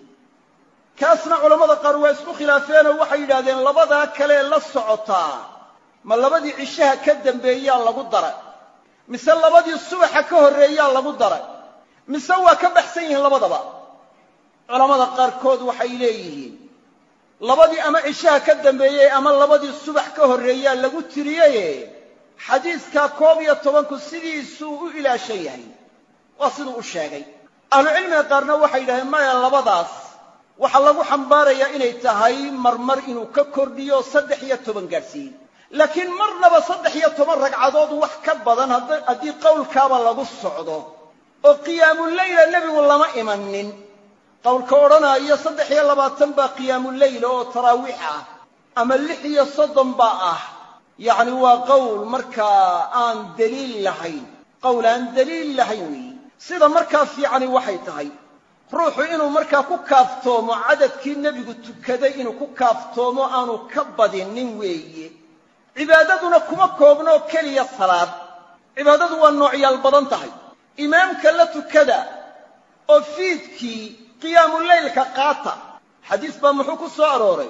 kaasna culammada qaar waa isku khilaafeenoo waxay yidhahdeen labadaa kalee la socotaa ma labadii cishaha ka dambeeyaa lagu daray mise labadii subaxa ka horreeyaa lagu daray mise waa ka baxsan yihiin labadaba culammada qaarkood waxay leeyihiin labadii ama cishaha ka dambeeyey ama labadii subax ka horreeyaa lagu tiriyaye xadiiskaa koob iyo tobanku sidiisuu u ilaashan yahay waa siduu u sheegay ahlucilmiga qaarna waxay yidhahdeen maya labadaas waxaa lagu xambaarayaa inay tahay marmar inuu ka kordhiyo saddex iyo toban gaadhsiiyey laakiin marnaba saddex iyo toban ragcadood wax ka badan haddii qowlkaaba lagu socdo oo qiyaamuleyla nebigu lama imanin qowlka odhanaayo saddex iyo labaatan baa qiyaamuleyla oo taraawiix ah ama lix iyo soddon baa ah yacni waa qowl markaa aan daliil lahayn qowl aan daliil lahayn weeye sida markaa fiicani waxay tahay ruuxu inuu markaa ku kaaftoomo cadadkii nebigu tukaday inuu ku kaaftoomo aanu ka badinin weeye cibaadaduna kuma koobnoo keliya salaad cibaadadu waa noocyaal badan tahay imaamka la tukada oo fiidkii qiyaamuleylka qaata xadiis baa muxuu ku soo arooray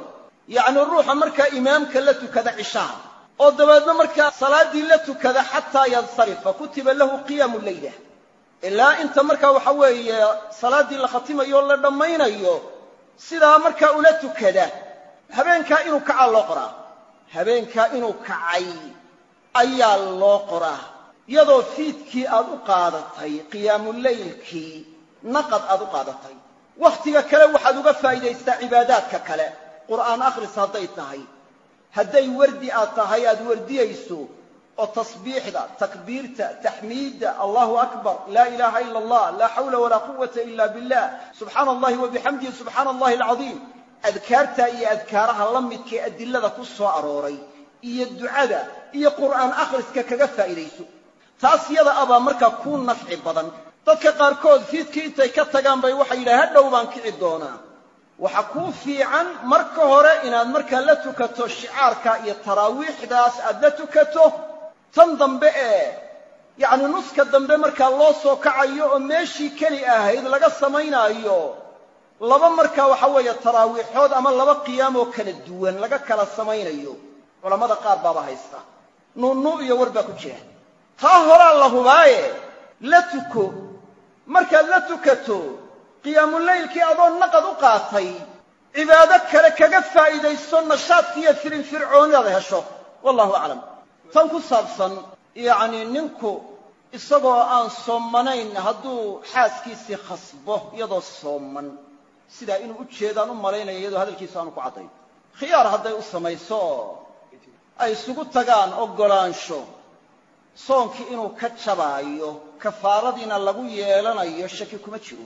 yacni ruuxa markaa imaamka la tukada cishaha oo dabeedna markaa salaaddii la tukada xataa yansarifa kutiba lahu qiyaamu leyla ilaa inta markaa waxa weeye salaaddii la khatimayo o la dhammaynayo sidaa markaa ula tukada habeenkaa inuu kacaa loo qoraa habeenkaa inuu kacay ayaa loo qoraa iyadoo fiidkii aad u qaadatay qiyaamuleylkii naqad aad u qaadatay wakhtiga kale waxaad uga faa'iidaystaa cibaadaadka kale qur'aan akhris hadday tahay hadday wardi aad tahay aad wardiyayso oo tasbiixda takbiirta taxmiidda allahu akbar laa ilaaha ila allah laa xawla walaa quwata ila billah subxaana allahi wa bixamdihi subxaana allahi alcadiim adkaartaa iyo adkaaraha la midkae adilada ku soo arooray iyo ducada iyo qur'aan akhriska kaga faa'iidayso taas yada abaa markaa kuu nafci badan dadka qaarkood fiidkii intay ka tagaan bay waxay yidhaha hadhow baan kici doonaa waxa kuu fiican marka hore inaad markaa la tukato shicaarka iyo taraawiixdaas aad la tukato tan dambe ee yacni nuska dambe markaa loo soo kacayo oo meeshii keli ahayd laga samaynaayo laba markaa waxa weeye taraawiixood ama laba qiyaam oo kala duwan laga kala samaynayo culammada qaar baaba haysta nu'nu iyo war baa ku jira taa horaa la hubaaye la tuko markaad la tukato qiyaamuleylkii adoo naqad u qaatay cibaado kale kaga faa'iidayso nashaadki iyo firinfircoonidaad hesho wallahu aclam tan ku saabsan yacnii ninku isagoo aan soomanayn hadduu xaaskiisii khasbo iyadoo sooman sidaa inuu u jeedaan u malaynaya iyadoo hadalkiisu aanu ku caddayn khiyaar hadday u samayso oo ay isugu tagaan oggolaansho soonkii inuu ka jabaayo kafaaradiina lagu yeelanayo shaki kuma jiro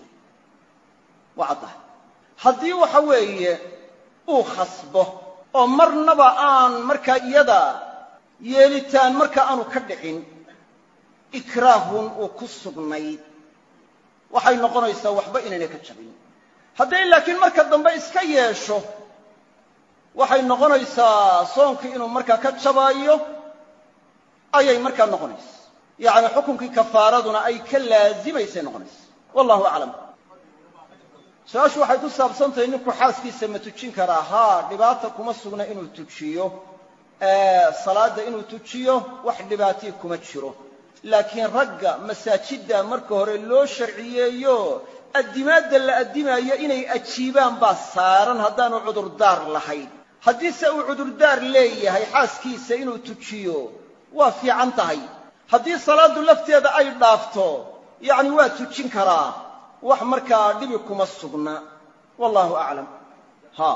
waa caddahay haddii waxa weeye uu khasbo oo marnaba aan markaa iyada yeelitaan marka aanu ka dhicin ikraahun uu ku sugnayd waxay noqonaysaa waxba inaynay ka jabin hadday laakiin marka dambe iska yeesho waxay noqonaysaa soonkii inuu markaa ka jabaayo ayay markaa noqonaysa yacni xukunkii kafaaraduna ay ka laazimaysay noqonaysa wallahu aclam su-aashu waxay ku saabsan tahay ninku xaaskiisa ma tujin karaa haa dhibaata kuma sugna inuu tujiyo salaadda inuu tujiyo wax dhibaatii kuma jiro laakiin ragga masaajidda marka hore loo sharciyeeyo addimaadda la addimaayo inay ajiibaan baa saaran haddaanu cudurdaar lahayn haddiise uu cudurdaar leeyahay xaaskiisa inuu tujiyo waa fiican tahay haddii salaaddu lafteeda ay dhaafto yacni waa tujin karaa wax markaa dhibi kuma sugna wallahu aclam ha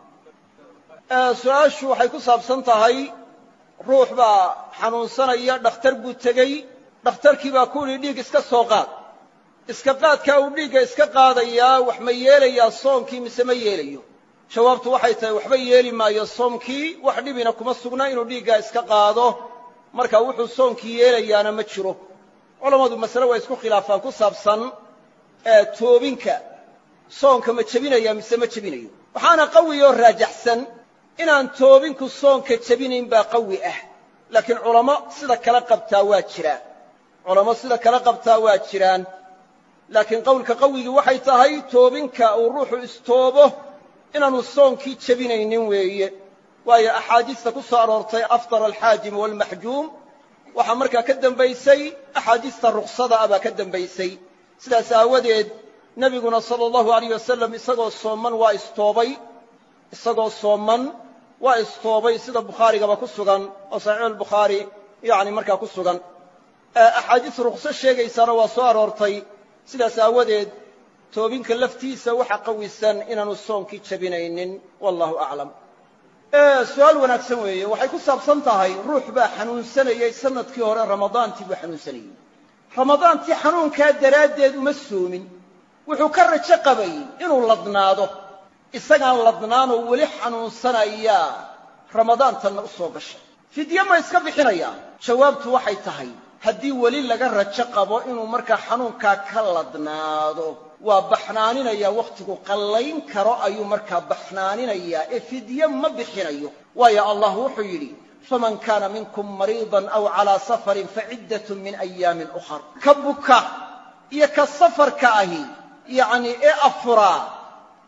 su-aashu waxay ku saabsan tahay ruux baa xanuunsanaya dhakhtar buu tegey dhakhtarkii baa ku yidhi dhiig iska soo qaad iska qaadkaa uu dhiigga iska qaadayaa wax ma yeelayaa soomkii mise ma yeelayo jawaabtu waxay tahay waxba yeeli maayo soomkii wax dhibina kuma sugna inuu dhiiggaa iska qaado marka wuxuu soonkii yeelayaana ma jiro culammadu masale waa isku khilaafaan ku saabsan toobinka soonka ma jebinaya mise ma jebinayo waxaana qawi oo raajaxsan inaan toobinku soonka jebinayn baa qawi ah laakiin culamo sida kala qabtaa waa jiraa culamo sida kala qabtaa waa jiraan laakiin qowlka qawigii waxay tahay toobinka uu ruuxu istoobo inaanu soonkii jebinaynin weeye waayo axaadiista ku soo aroortay afطara alxaajim waalmaxjuum waxaa markaa ka dembaysay axaadiista ruksada ah baa ka dembaysay sidaas aawadeed nebiguna sala allahu alayh wasalam isagoo sooman waa istoobay isagoo sooman waa istoobay sida bukhaarigaba ku sugan oo saxiixuulbukhaari yacni markaa ku sugan axaadiis rukso sheegaysaana waa soo aroortay sidaas aawadeed toobinka laftiisa waxa qawisan inaanu soonkii jebinaynin wallahu aclam su-aal wanaagsan weeye waxay ku saabsan tahay ruux baa xanuunsanayey sanadkii hore ramadaantii buu xanuunsanayey ramadaantii xanuunkaa daraaddeed uma soomin wuxuu ka rajo qabay inuu ladnaado isagaan ladnaanoo weli xanuunsanayaa ramadaantanna u soo gashay fidye ma iska bixinayaa jawaabtu waxay tahay haddii weli laga rajo qabo inuu markaa xanuunkaa ka ladnaado waa baxnaaninayaa wakhtigu qallayn karo ayuu markaa baxnaaninayaa ee fidye ma bixinayo waayo allah wuxuu yidhi faman kaana minkum mariidan aw calaa safarin faciddatun min ayaamin ukhar ka buka iyo ka safarka ahi yacnii ee afuraa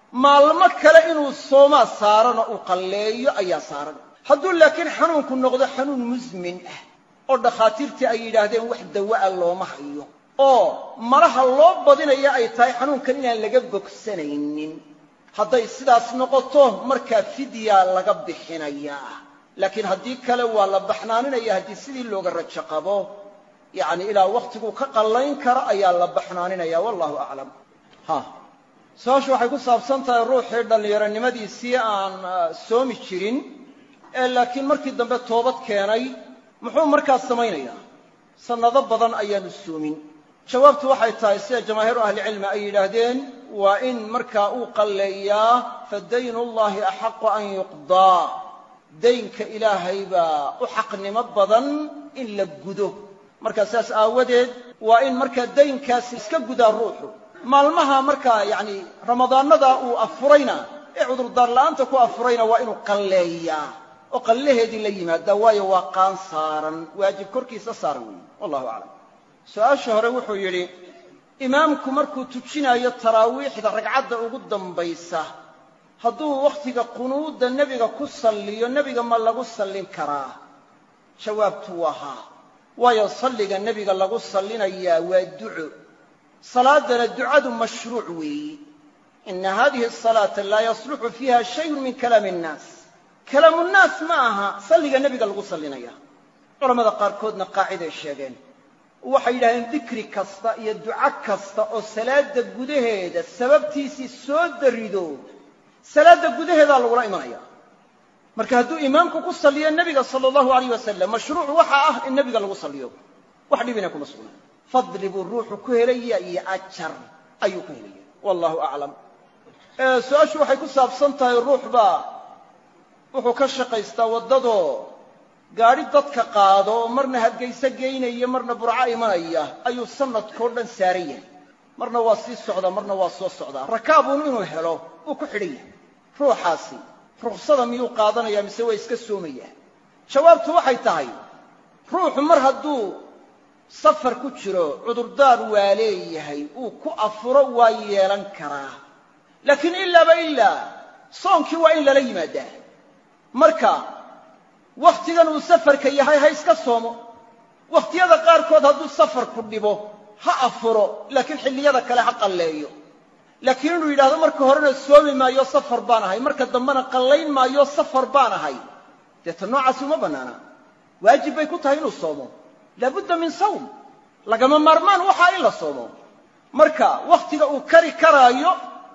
maalmo kale inuu soomaa saaran oo uu qalleeyo ayaa saaran hadduu laakiin xanuunku noqdo xanuun musmin ah oo dhakhaatiirtii ay yidhaahdeen wax dawa'a looma hayo oo malaha loo badinaya ay tahay xanuunkan inaan laga bogsanaynin hadday sidaas noqoto markaa fidyaa laga bixinayaa laakiin haddii kale waa la baxnaaninaya haddii sidii looga rajo qabo yacni ilaa wakhtiguu ka qallayn karo ayaa la baxnaaninaya wallahu aclam ha su-aashu waxay ku saabsan tahay ruuxii dhallinyaronimadiisii aan soomi jirin ee laakiin markii dambe toobad keenay muxuu markaas samaynayaa sannado badan ayaanu soomin jawaabtu waxay tahay sida jamaahiiru ahlicilmi ay yidhaahdeen waa in markaa uu qalleeyaa fa daynu llahi axaqu an yuqdaa daynka ilaahay baa u xaqnimo badan in la gudo markaa saas aawadeed waa in markaa daynkaasi iska gudaa ruuxu maalmaha markaa yacni ramadaanada uu afurayna ee cudurdaar la'aanta ku afurayna waa inuu qalleeyaa oo qallaheedii la yimaadaa waayo waa qaan saaran waajib korkiisa saaran weeye wallahu aclam su-aasha hore wuxuu yidhi imaamku markuu tujinaayo taraawiixda ragcadda ugu dambaysa hadduu wakhtiga qunuudda nebiga ku salliyo nebiga ma lagu sallin karaa jawaabtu waa haa waayo salliga nebiga lagu sallinayaa waa duco salaadana ducadu mashruuc weeyi ina hadihi asalaata laa yasluxu fiiha shayun min kalaami innaas kalaamu nnaas ma aha salliga nebiga lagu sallinaya culamada qaarkoodna qaaciday sheegeen waxay yidhahdeen dikri kasta iyo duco kasta oo salaadda gudaheeda sababtiisii soo darido salaadda gudaheedaa lagula imanaya marka hadduu imaamku ku salliyo nebiga sala allahu alayh wasalam mashruuc waxa ah in nebiga lagu salliyo wax dhibina kuma sugna fadli buu ruuxu ku helaya iyo ajar ayuu ku helaya wallahu aclam su-aashu waxay ku saabsan tahay ruux baa wuxuu ka shaqaystaa waddadoo gaadhi dadka qaado oo marna hargayso geynaya marna burco imanaya ayuu sanadkao dhan saaran yahay marna waa sii socdaa marna waa soo socdaa rakaabuun inuu helo uu ku xidhan yahay ruuxaasi ruksada miyuu qaadanaya mise waa iska soomayaa jawaabtu waxay tahay ruuxu mar hadduu safar ku jiro cudurdaar waa leeyahay uu ku afuro waa yeelan karaa laakiin ilaaba ilaa soonkii waa in lala yimaadaa marka wakhtigan uu safarka yahay ha iska soomo wakhtiyada qaarkood hadduu safarku dhibo ha afuro laakiin xilliyada kale ha qalleeyo laakiin inuu yidhahdo marka horena soomi maayo safar baan ahay marka dambena qallayn maayo safar baan ahay dee ta noocaasi uma bannaana waajib bay ku tahay inuu soomo laabudda min sawm lagama maarmaan waxaa in la soomo marka wakhtiga uu kari karaayo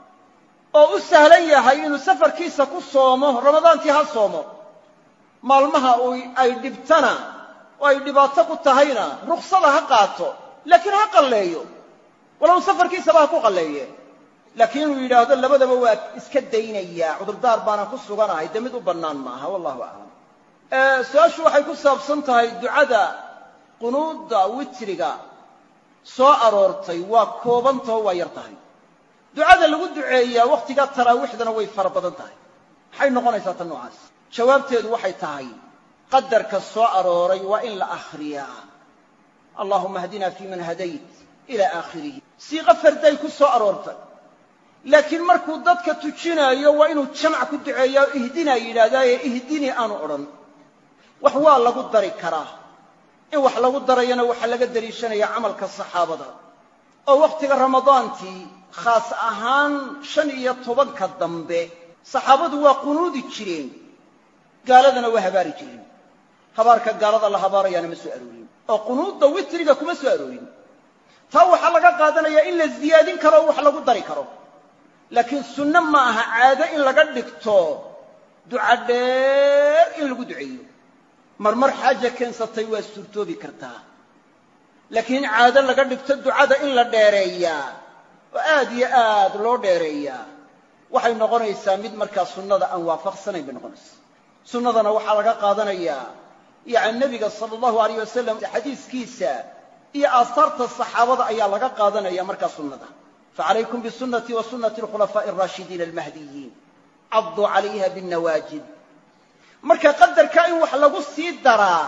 oo u sahlan yahay inuu safarkiisa ku soomo ramadaantii ha soomo maalmaha ay dhibtana oo ay dhibaato ku tahayna ruksada ha qaato laakiin ha qalleeyo walow safarkiisaba ha ku qalleeye laakiin inuu yidhaahdo labadaba waa iska daynayaa cudurdaar baana ku suganahay dee mid u bannaan maaha wallahu aclam su-aashu waxay ku saabsan tahay ducada qunuudda witriga soo aroortay waa koobantaho waa yar tahay ducada lagu duceeyaa wakhtigaa taraawiixdana way fara badan tahay maxay noqonaysaa tan noocaas jawaabteedu waxay tahay qadarka soo arooray waa in la akhriyaa allahuma hdina fii man hadayt ila aakhirihi siiqo farday ku soo aroortay laakiin markuu dadka tujinaayo waa inuu jamac ku duceeyaa oo ihdinaa yidhaahdaaye ihdinii aanu odhan wax waa lagu dari karaa in wax lagu darayana waxaa laga deliishanaya camalka saxaabada oo wakhtiga ramadaantii khaas ahaan shan iyo tobanka dambe saxaabadu waa qunuudi jireen gaaladana waa habaari jireen habaarka gaalada la habaarayaana ma soo aroorin oo qunuudda witriga kuma soo aroorin taa waxaa laga qaadanayaa in la ziyaadin karo oo wax lagu dari karo laakiin sunno ma aha caado in laga dhigto duca dheer in lagu duceeyo marmar xaaja keensatay waa suurtoobi kartaa laakiin in caado laga dhigto ducada in la dheereeyaa oo aad iyo aad loo dheereeyaa waxay noqonaysaa mid markaa sunnada aan waafaqsanayn bay noqonaysaa sunnadana waxaa laga qaadanayaa yani nebiga sala allahu alayh wasalam xadiiskiisa iyo aasaarta saxaabada ayaa laga qaadanaya markaa sunnada facalaykum bisunatii wa sunati alkhulafaa'i alraashidiina almahdiyiin cadduu calayha binnawaajid marka qadarka in wax lagu sii daraa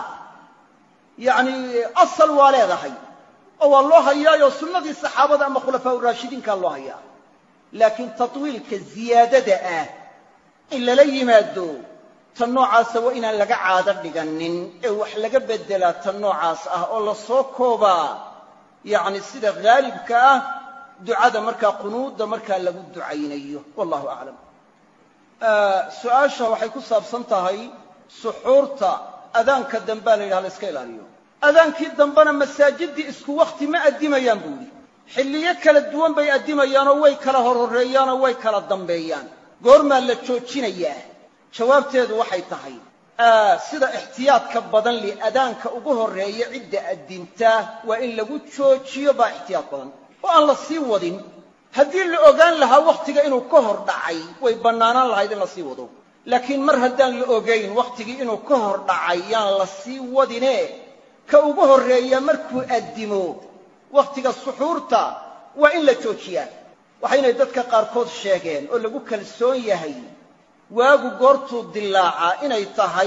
yacni asal waa leedahay oo waa loo hayaayo sunnadii saxaabada ama khulafaa raashidiinkaa loo hayaa laakiin tatwiilka ziyaadada ah in lala yimaado tan noocaasa waa inaan laga caado dhiganin ee wax laga beddelaa tan noocaas ah oo la soo koobaa yacni sida haalibka ah ducada markaa qunuudda markaa lagu ducaynayo wallahu aclam su-aasha waxay ku saabsan tahay suxuurta adaanka dambea la yidhaha la iska ilaaliyo adaankii dambena masaajiddii isku wakhti ma addimayaan buu yidhi xilliyo kala duwan bay addimayaanoo way kala horhoreeyaanoo way kala dambeeyaan goormaa la joojinayaa jawaabteedu waxay tahay sida ixtiyaadka badan li adaanka ugu horreeya cidda addintaa waa in lagu joojiyo baa ixtiyaad badan oo aan la sii wadin haddii la ogaan lahaa wakhtiga inuu ka hor dhacay way bannaanaan lahayd in la sii wado laakiin mar haddaan la ogayn wakhtigii inuu ka hor dhacay yaan la sii wadine ka ugu horreeya markuu addimo wakhtiga suxuurta waa in la joojiyaa waxaynay dadka qaarkood sheegeen oo lagu kalsoon yahay waagu goortuu dilaacaa inay tahay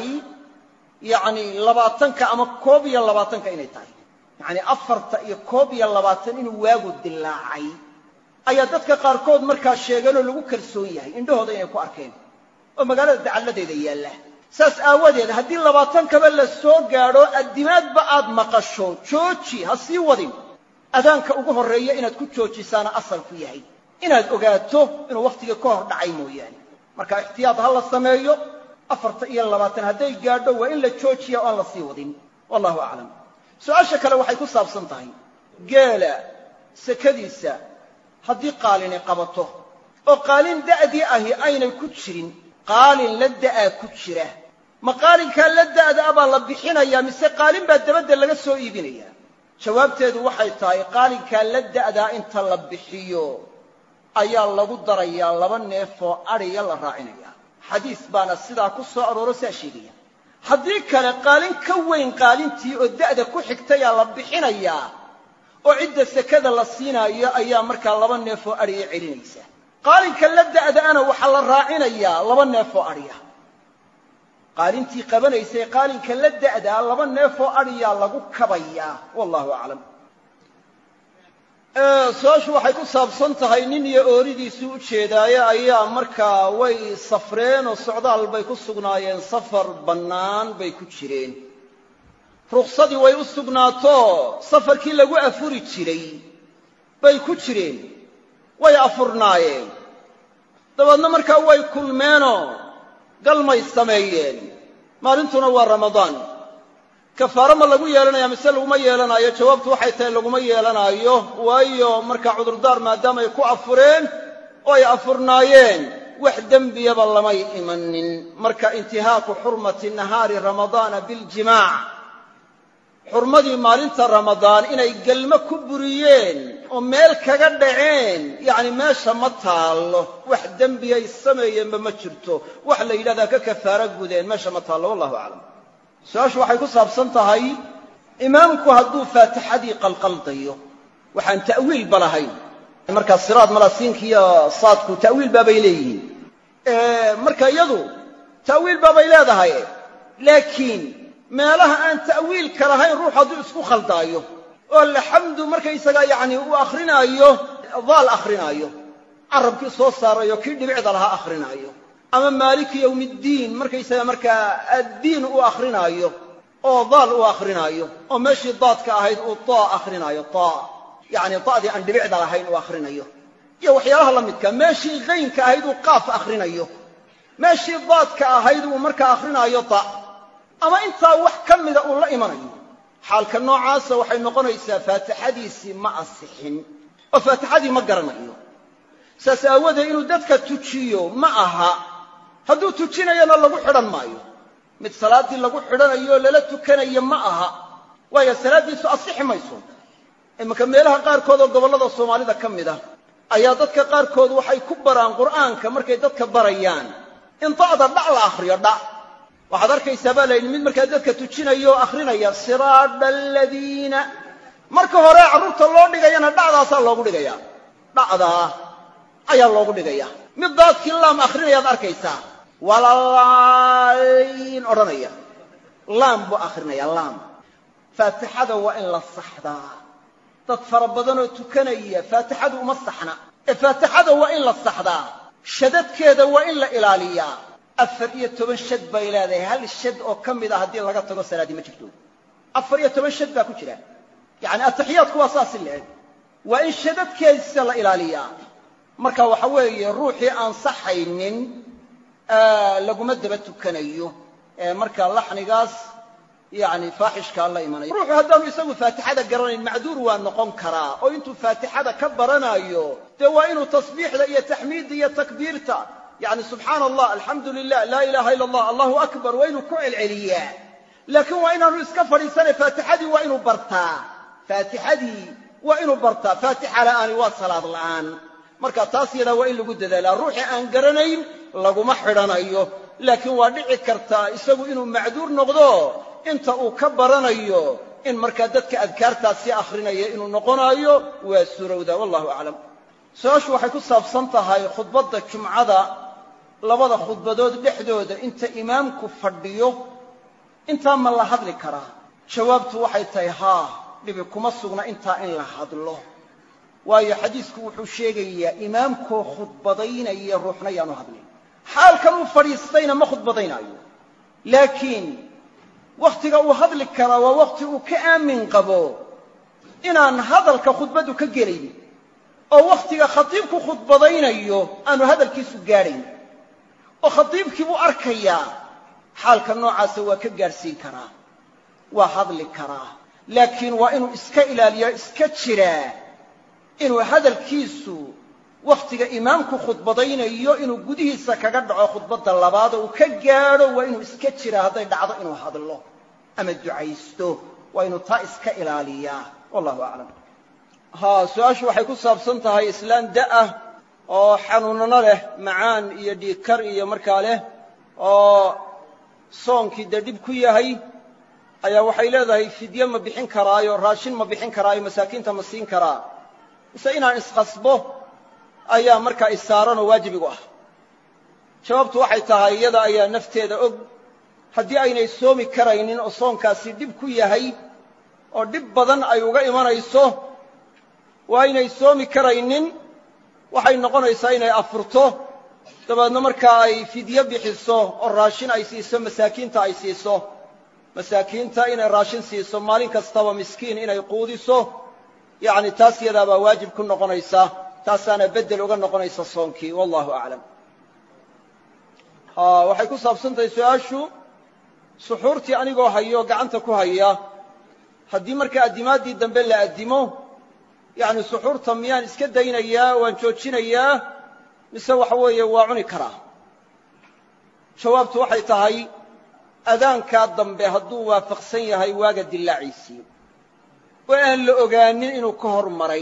yacni labaatanka ama koob iyo labaatanka inay tahay yacni afarta iyo koob iyo labaatan inuu waagu dilaacay ayaa dadka qaarkood markaa sheegeen oo lagu kalsoon yahay indhahooda inay ku arkeen oo magaalada dacalladeeda yaalla saas aawadeed haddii labaatankaba la soo gaadho addimaadba aad maqasho jooji ha sii wadin adaanka ugu horreeya inaad ku joojisaana asalku yahay inaad ogaato inuu wakhtigii ka hor dhacay mooyaane marka ixtiyaad ha la sameeyo afarta iyo labaatan hadday gaadho waa in la joojiya oo aan la sii wadin wallahu aclam su-aasha kale waxay ku saabsan tahay geela sekadiisa haddii qaalini qabato oo qaalin da'dii ahi aynay ku jirin qaalin la da'aa ku jira ma qaalinkaa la da'da a baa la bixinayaa mise qaalin baa dabadda laga soo iibinayaa jawaabteedu waxay tahay qaalinkaa la da'daa inta la bixiyo ayaa lagu darayaa laba neefoo adhiya la raacinaya xadiis baana sidaa ku soo arooro sidaa sheegaya haddii kale qaalin ka weyn qaalintii oo da'da ku xigtayaa la bixinayaa oo cidda sekada la siinaayo ayaa markaa laba neefoo adhiya celinaysa qaalinka la da'daana waxaa la raacinayaa laba neefoo adhiya qaalintii qabanaysay qaalinka la da'daa laba neefoo adhiyaa lagu kabayaa wallahu aclam su-aashu waxay ku saabsan tahay nin iyo ooridiisii u jeedaaye ayaa markaa way safreen oo socdaal bay ku sugnaayeen safar bannaan bay ku jireen rukhsadii way u sugnaato safarkii lagu afuri jiray bay ku jireen way afurnaayeen dabeedna markaa way kulmeenoo galmay sameeyeen maalintuna waa ramadaan kafaaro ma lagu yeelanaya mise laguma yeelanaayo jawaabtu waxay tahay laguma yeelanaayo waayo markaa cudurdaar maadaamay ku afureen oo ay afurnaayeen wax dembiyaba lamay imanin marka intihaaku xurmati nahaari ramadaana biljimaac xurmadii maalinta ramadaan inay gelmo ku buriyeen oo meel kaga dhaceen yacni meesha ma taallo wax dembiyay sameeyeenba ma jirto wax la yidhahdaa ka kafaaro gudeen meesha ma taallo wallahu aclam su-aashu waxay ku saabsan tahay imaamku hadduu faatixadii qalqaldayo waxaan ta'wiilba lahayn markaa siraad malasiinkiiyo saadku ta'wiil baabay leeyihiin marka iyadu ta'wiil baabay leedahay laakiin meelaha aan ta'wiilka lahayn ruux hadduu isku khaldaayo oo laxamdu markaysagaa yacni uu akhrinaayo daal akhrinaayo carabkii soo saarayo kii dhibicda lahaa akhrinaayo ama maaliki yowmiddiin markaysaga markaa addiin uu akhrinaayo oo daal uu akhrinaayo oo meeshii daadka ahayd uu taa akhrinaayo taa yacni da'dii aan dhibicda lahayn uu akhrinayo iyo waxyaalaha la midka meeshii qaynka ahayd uu qaaf akhrinayo meeshii daadka ahayd uu markaa akhrinaayo ta ama intaa wax ka mida uu la imanayo xaalka noocaasa waxay noqonaysaa faatixadiisii ma asixin oo faatixadii ma garanayo saas aawadeed inuu dadka tujiyo ma aha hadduu tujinayana lagu xidhan maayo mid salaaddii lagu xidhanayo oo lala tukanayo ma aha waayo salaaddiisu asixi mayso iminka meelaha qaarkood oo gobollada soomaalida ka mid ah ayaa dadka qaarkood waxay ku baraan qur'aanka markay dadka barayaan in da'da dhac la akhriyo dhac waxaad arkaysaa baa layidhi mid markaa dadka tujinaya oo akhrinaya siraada aladiina marka hore carruurta loo dhigayana dhacdaasaa loogu dhigayaa dhacdaa ayaa loogu dhigaya mid daadkii laam akhrinayaad arkaysaa walalaaliin odhanaya laam buu akhrinayaa laam faatixada waa in la saxdaa dad fara badanoo tukanaya faatixadu uma saxna ee faatixada waa in la saxdaa shadadkeeda waa in la ilaaliyaa afar iyo toban shad bay leedahay hal shad oo ka mid a haddii laga tago salaaddii ma jirto afar iyo toban shad baa ku jira yacani atixiyaadku waa saasi leeg waa in shadadkeedisa la ilaaliyaa marka waxa weeye ruuxii aan saxaynin laguma daba tukanayo ee marka laxnigaas yani faaxishkaa la imanaya ruuxu haddaanu isagu faatixada garanayn macduur waa noqon karaa oo intuu faatixada ka baranayo dee waa inuu tasbiixda iyo taxmiidda iyo takbiirta yani subxaana allah alxamdu lilah laa ilaha ila allah allahu akbar waa inuu ku celceliyaa laakiin waa inaanu iska fadhiisanay faatixadii waa inuu bartaa faatixadii waa inuu bartaa faatixa la'aani waa salaad la'aan marka taas yadaa waa in lagu dadaalaa ruuxii aan garanayn laguma xidhanayo laakiin waa dhici kartaa isagu inuu macduur noqdo inta uu ka baranayo in markaa dadka adkaartaas sii akhrinaya inuu noqonaayo waa suurowdaa wallahu aclam su-aashu waxay ku saabsan tahay khudbadda jumcada labada khudbadood dhexdooda inta imaamku fadhiyo intaa ma la hadli karaa jawaabtu waxay tahay haa dhibi kuma sugna intaa in la hadlo waayo xadiisku wuxuu sheegayaa imaamkoo khudbadaynaya ruuxna yaanu hadlin xaalkan uu fadhiistayna ma khudbadaynaayo laakiin wakhtiga uu hadli karaa waa wakhti uu ka aamin qabo inaan hadalka khudbaddu ka gelaynin oo wakhtiga khatiibku khudbadaynayo aanu hadalkiisu gaadhayn oo khatiibkii buu arkayaa xaalka noocaasa waa ka gaadhsiin karaa waa hadli karaa laakiin waa inuu iska ilaaliyo iska jiraa inuu hadalkiisu wakhtiga imaamku khudbadaynayo inuu gudihiisa kaga dhaco khudbadda labaadoo uu ka gaadho waa inuu iska jiraa hadday dhacdo inuu hadlo ama ducaysto waa inuu taa iska ilaaliyaa wallahu aclam haa su-aashu waxay ku saabsan tahay islaan da'ah oo xanuunano leh macaan iyo dhiigkar iyo markaa leh oo soonkii dee dhib ku yahay ayaa waxay leedahay fidye ma bixin karaayo raashin ma bixin karaayo masaakiinta ma siin karaa mise inaan iskhasbo ayaa markaa isaaranoo waajibigu ah jawaabtu waxay tahay iyada ayaa nafteeda og haddii aynay soomi karaynin oo soonkaasi dhib ku yahay oo dhib badan ay uga imanayso waa aynay soomi karaynin waxay noqonaysaa inay afurto dabeedna markaa ay fidye bixiso oo raashin ay siiso masaakiinta ay siiso masaakiinta inay raashin siiso maalin kastaba miskiin inay quudiso yacni taas yadaabaa waajib ku noqonaysa taasaana beddel uga noqonaysa soonkii wallahu aclam waxay ku saabsan tahay su-aashu suxuurtii anigoo hayo gacanta ku haya haddii markaa addimaaddii dambe la addimo yacni suxuurta miyaan iska daynayaa waan joojinayaa mise waxa weeye waa cuni karaa jawaabtu waxay tahay adaankaa dambe hadduu waafaqsan yahay waaga dillaaciisii oo aan la ogaanin inuu ka hor maray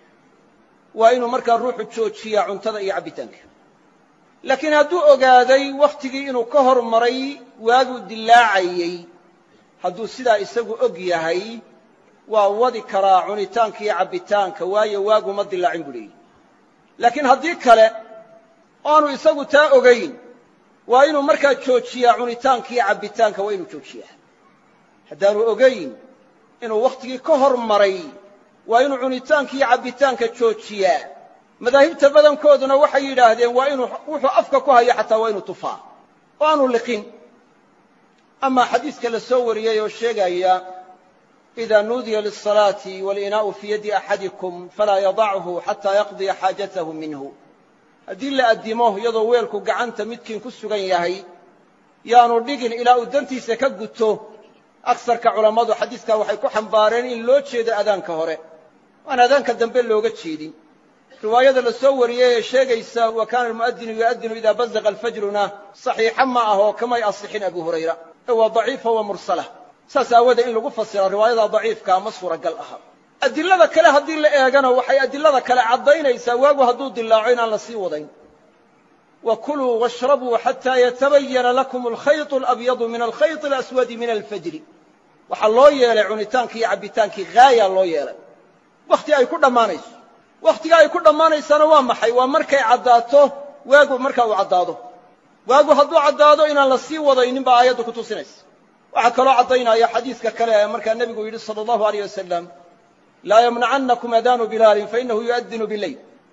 waa inuu markaa ruuxu joojiyaa cuntada iyo cabbitaanka laakiin hadduu ogaaday wakhtigii inuu ka hor maray waaguu dillaacayey hadduu sidaa isagu og yahay waa wadi karaa cunitaanka iyo cabbitaanka waayo waaguma dillaacin buu leeyihi laakiin haddii kale oaanu isagu taa ogayn waa inuu markaa joojiyaa cunitaanka iyo cabbitaanka waa inuu joojiyaa haddaanu ogayn inuu wakhtigii ka hor maray waa inuu cunitaanka iyo cabbitaanka joojiyaa madaahibta badankooduna waxay yidhaahdeen waa inuu wuxuu afka ku hayo xataa waa inuu tufaa oo aanu liqin amaa xadiiska la soo wariyey oo sheegaya إida nuudiya liلصalaaةi wاlinaau fii yadi axadikum falaa yadachu xataa yaqdiya xaajatahu minhu haddii la addimo iyadoo weelku gacanta midkiin ku sugan yahay yaanu dhigin ilaa uu dantiisa ka guto aksarka culammadu xadiiskaa waxay ku xambaareen in loo jeedo adaanka hore aan adaanka dambe looga jeedin riwaayada la soo wariyey ee sheegaysa wa kaana almu'adinu yu'adinu idaa bazaqa alfajruna saxiixa ma ah oo kamay asixin abu hurayra ee waa daciifa wa mursala saas aawoodee in lagu fasira riwaayada daciifkaa ma suuragal aha adilada kale haddii la eegana waxay adilada kale caddaynaysaa waagu hadduu dilaaco inaan la sii wadayn wa kuluu washrabuu xataa yatabayana lakum alkhayط alabyadu min alkhayط alaswadi min alfajri waxaa loo yeelay cunitaankii iyo cabbitaankii haaya loo yeelay wakhti ay ku dhammaanayso wakhtiga ay ku dhammaanaysana waa maxay waa markay caddaato waagu marka uu caddaado waagu hadduu caddaado inaan la sii wadaynin baa aayaddu ku tusinaysa waxaa kaloo caddaynaya xadiiska kale ee markaa nebigu yidhi salى اllahu aleyh wasalam laa ymnacannakum adaanu bilaalin fainahu yu'adinu bileyl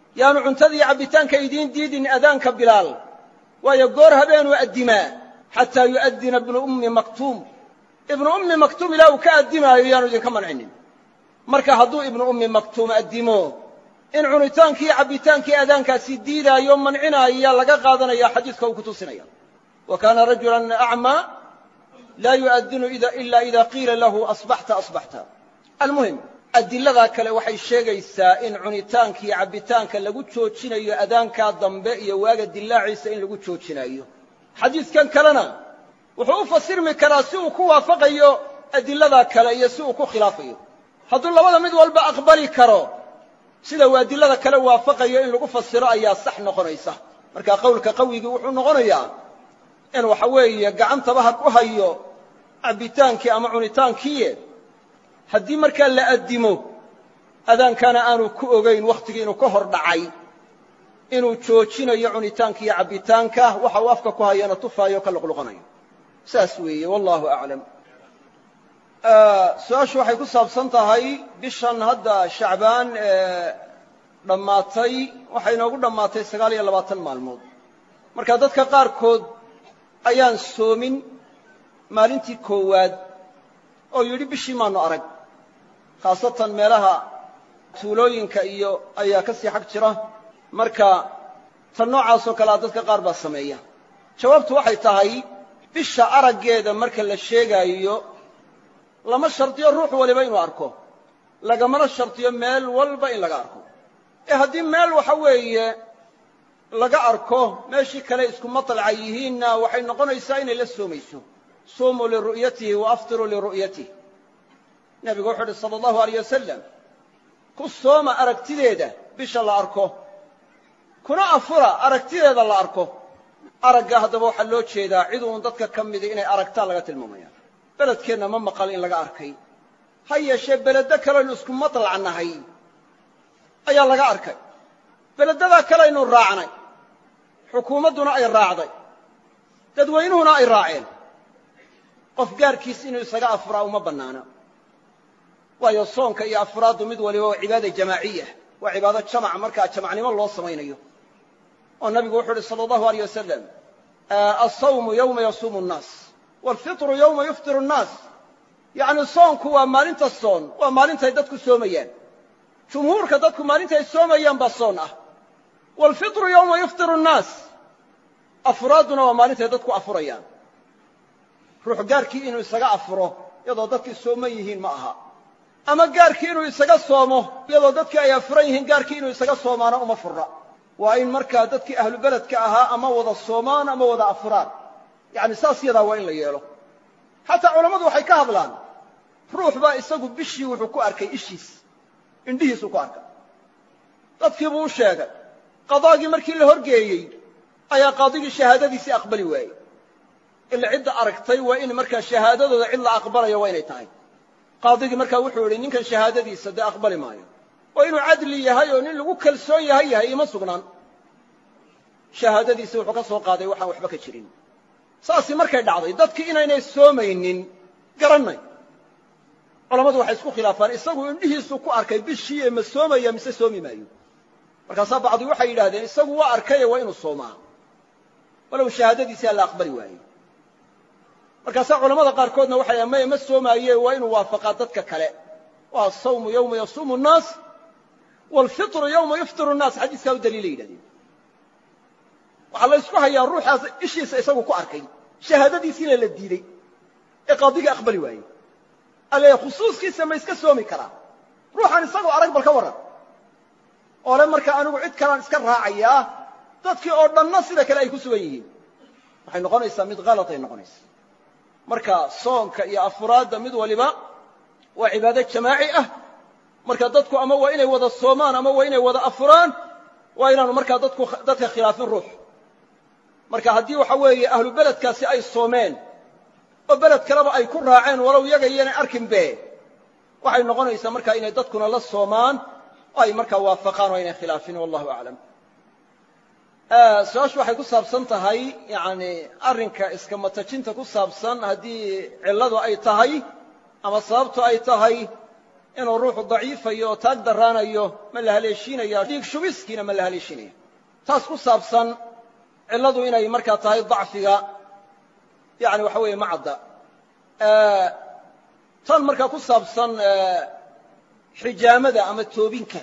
yaanu cuntadii cabbitaanka idiin diidin adaanka bilaal waayo goor habeenuu addimaa xataa yu'addina ibnu ummi maktuum ibnu ummi maktuum ilaa uu ka addimaayo yaanu idinka mancinin marka hadduu ibnu ummi maktuum addimo in cunitaankii cabbitaankii adaankaasi diidaayo mancinaya laga qaadanaya xadiiska uu ku tusinaya wa kaana rajulan acmaa laa yu'adinu ila ida qiila lahu asbaxta asbaxta almuhim adiladaa kale waxay sheegaysaa in cunitaanka iyo cabbitaanka lagu joojinayo adaankaa dambe iyo waaga dilaaciisa in lagu joojinayo xadiidkan kalena wuxuu u fasirmi karaa si uu ku waafaqayo adiladaa kale iyo si uu ku khilaafayo hadduu labada mid walba aqbali karo sida uu adilada kale waafaqayo in lagu fasiro ayaa sax noqonaysa marka qowlka qawigii wuxuu noqonayaa in waxa weeye gacantaba ha ku hayo cabbitaankii ama cunitaankiiye haddii markaa la addimo adaankana aanu ku ogayn wakhtigii inuu ka hor dhacay inuu joojinayo cunitaanka iyo cabbitaanka waxa uu afka ku hayana tufaayo ka luqluqanayo saas weeye wallahu aclam su-aashu waxay ku saabsan tahay bishan hadda shacbaan ee dhammaatay waxay inoogu dhammaatay sagaal iyo labaatan maalmood marka dadka qaarkood ayaan soomin maalintii koowaad oo yidhi bishii maanu arag khaasatan meelaha tuulooyinka iyo ayaa ka sii xag jira marka tan noocaasoo kalea dadka qaar baa sameeya jawaabtu waxay tahay bisha araggeeda marka la sheegaayo lama shardiyo ruux waliba inuu arko lagamana shardiyo meel walba in laga arko ee haddii meel waxa weeye laga arko meeshii kale isku maطalca yihiinna waxay noqonaysaa inay la soomayso suumuu liru'yatihi wa aftiruu liru'yatihi nebigu wuxuu uhi sala allahu alayh wasalam ku sooma aragtideeda bisha la arko kuna afura aragtideeda la arko aragga haddaba waxaa loo jeedaa cid uun dadka ka midi inay aragtaan laga tilmaamaya beledkeenna ma maqal in laga arkay ha yeeshee beledo kaleaynu isku maطlac nahay ayaa laga arkay beledadaa kaleaynu raacnay xukuumadduna ay raacday dadweynuhuna ay raaceen qof gaarkiis inuu isaga afuraa uma bannaana waayo soonka iyo afraaddu mid waliba waa cibaada jamaaciya waa cibaado jamac markaa jamacnimo loo samaynayo oo nabigu wuxuu uhi sala allahu aleyh wasalam alsawmu yowma yasuumu nnaas waalfitru yowma yuftiru nnaas yacni soonku waa maalinta soon waa maalintay dadku soomayaan jumhuurka dadku maalintay soomayaan baa soon ah waalfitru yowma yuftiru nnaas afraadduna waa maalintay dadku afurayaan ruux gaarkii inuu isaga afuro iyadoo dadkii sooman yihiin ma aha ama gaarkii inuu isaga soomo iyadoo dadkii ay afuran yihiin gaarkii inuu isaga soomaana uma furra waa in markaa dadkii ahlu beledka ahaa ama wada soomaan ama wada afuraan yacni saas yadaa waa in la yeelo xataa culammadu waxay ka hadlaan ruux baa isagu bishii wuxuu ku arkay ishiis indhihiisuu ku arkay dadkii buu u sheegay qadaagii markii la horgeeyey ayaa qaadigii shahaadadiisii aqbali waayey ila cidda aragtay waa in markaa shahaadadooda cid la aqbalayo waa inay tahay qaadigii markaa wuxuu idhi ninkan shahaadadiisa dee aqbali maayo oo inuu cadli yahay oo nin lagu kalsoon yahay yahay ima sugnaan shahaadadiisi wuxuu ka soo qaaday waxaan waxba ka jirin saasi markay dhacday dadkii inaynay soomaynin garannay culammadu waxay isku khilaafaan isagu indhihiisuu ku arkay bishii ee ma soomaya mise soomi maayo markaasaa bacdi waxay yidhahdeen isagu waa arkaye waa inuu soomaa walow shahaadadiisi alla aqbali waaye markaasaa culamada qaarkoodna waxay maya ma soomaaye waa inuu waafaqaa dadka kale waa asawmu yowma yasuumu nnaas waalfitru yowma yuftiru nnaas xadiiskaa u daliilay yidhahdeen waxaa la ysku hayaa ruuxaas ishiisa isagu ku arkay shahaadadiisiina la diidey ee qaadigii aqbali waayey alle khusuuskiisa ma iska soomi karaa ruuxaan isagoo arag bal ka warran oo le marka anigu cid kalaan iska raacayaa dadkii oo dhanna sida kale ay ku sugan yihiin waxay noqonaysaa mid halatay noqonaysaa marka soonka iyo afuraadda mid waliba waa cibaado jamaaci ah marka dadku ama waa inay wada soomaan ama waa inay wada afuraan waa inaanu markaa dadku dadka khilaafin ruux marka haddii waxa weeye ahlu beledkaasi ay soomeen oo beled kaleba ay ku raaceen walow yaga iyanay arkinbe waxay noqonaysaa markaa inay dadkuna la soomaan oo ay markaa waafaqaan oo aynay khilaafin wallahu aclam su-aashu waxay ku saabsan tahay yani arrinka iska matajinta ku saabsan haddii cilladu ay tahay ama sababtu ay tahay inuu ruuxu daciifayo oo taag darraanayo ma la haleeshiinaya dhiig shubiskiina ma la haleeshiinaya taas ku saabsan cilladu inay markaa tahay dacfiga yani waxa weeye macadda tan markaa ku saabsan xijaamada ama toobinka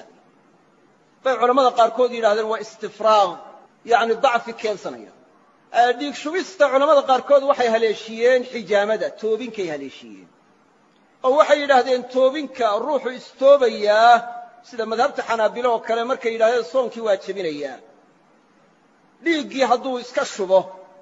bay culammada qaarkood yidhahdeen waa istifraaq yani dacfi keensanaya dhiig shubista culammada qaarkood waxay haleeshiiyeen xijaamada toobinkay haleeshiiyeen oo waxay yidhaahdeen toobinka ruuxu istoobayaa sida madhabta xanaabilo oo kale markay yidhahdeen soonkii waa jebinayaa dhiiggii hadduu iska shubo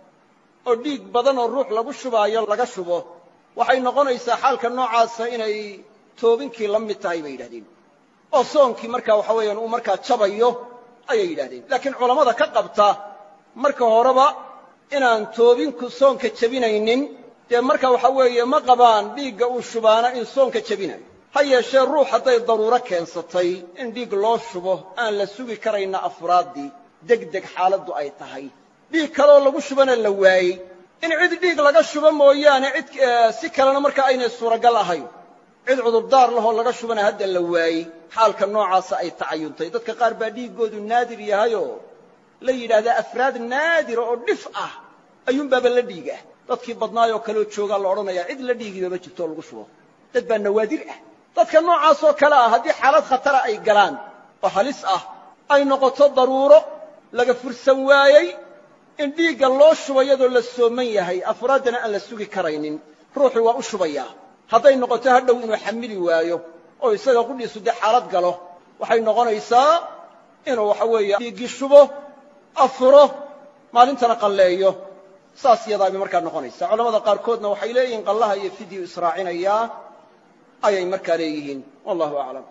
oo dhiig badan oo ruux lagu shubaayo laga shubo waxay noqonaysaa xaalka noocaasa inay toobinkii la mid tahay bay yidhahdeen oo soonkii markaa waxa weeyaan uu markaa jabayo ayay yidhahdeen laakiin culammada ka qabta marka horeba inaan toobinku soonka jebinaynin dee marka waxa weeye ma qabaan dhiigga uu shubaana in soonka jebinayo ha yeeshee ruux hadday daruuro keensatay in dhiig loo shubo aan la sugi karayna afraaddii degdeg xaaladdu ay tahay dhiig kaleoo lagu shubana la waayey in cid dhiig laga shubo mooyaane cid si kalena marka aynay suuragal ahayn cid cudurdaar lahoo laga shubana hadda la waayey xaalka noocaasa ay tacayuntay dadka qaar baa dhiiggoodu naadir yahayoo la yidhaahdaa afraad naadira oo dhif ah ayuunbaaba la dhiiga dadkii badnaayoo kaleoo joogaa la odhanayaa cid la dhiigiba ma jirto oo lagu shubo dad baa nawaadir ah dadka noocaasoo kale ah haddii xaalad khatara ay galaan oo halis ah ay noqoto daruuro laga fursan waayey in dhiigga loo shubo iyadoo la sooman yahay afraaddana aan la sugi karaynin ruuxii waa u shubayaa hadday noqoto hadhow inuu xamili waayo oo isaga qudhiisu dee xaalad galo waxay noqonaysaa inuu waxa weeye dhiiggii shubo afuro maalintana qalleeyo saas yadaabay markaa noqonaysaa culamada qaarkoodna waxay leeyihiin qallaha iyo fidyu israacinayaa ayay markaa leeyihiin wallahu aclam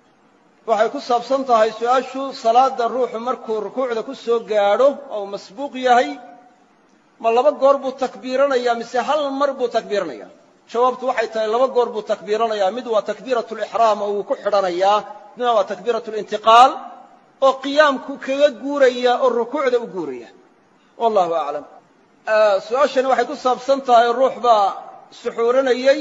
waxay ku saabsan tahay su-aashu salaadda ruuxu markuu rukuucda ku soo gaadho oo uu masbuuq yahay ma laba goor buu takbiiranayaa mise hal mar buu takbiiranayaa jawaabtu waxay tahay laba goor buu takbiiranayaa mid waa takbiiratu lixraam oo uu ku xidhanayaa midna waa takbiiratu lintiqaal oo qiyaamku kaga guuraya oo rukuucda u guuraya wallahu aclam su-aashani waxay ku saabsan tahay ruux baa suxuuranayey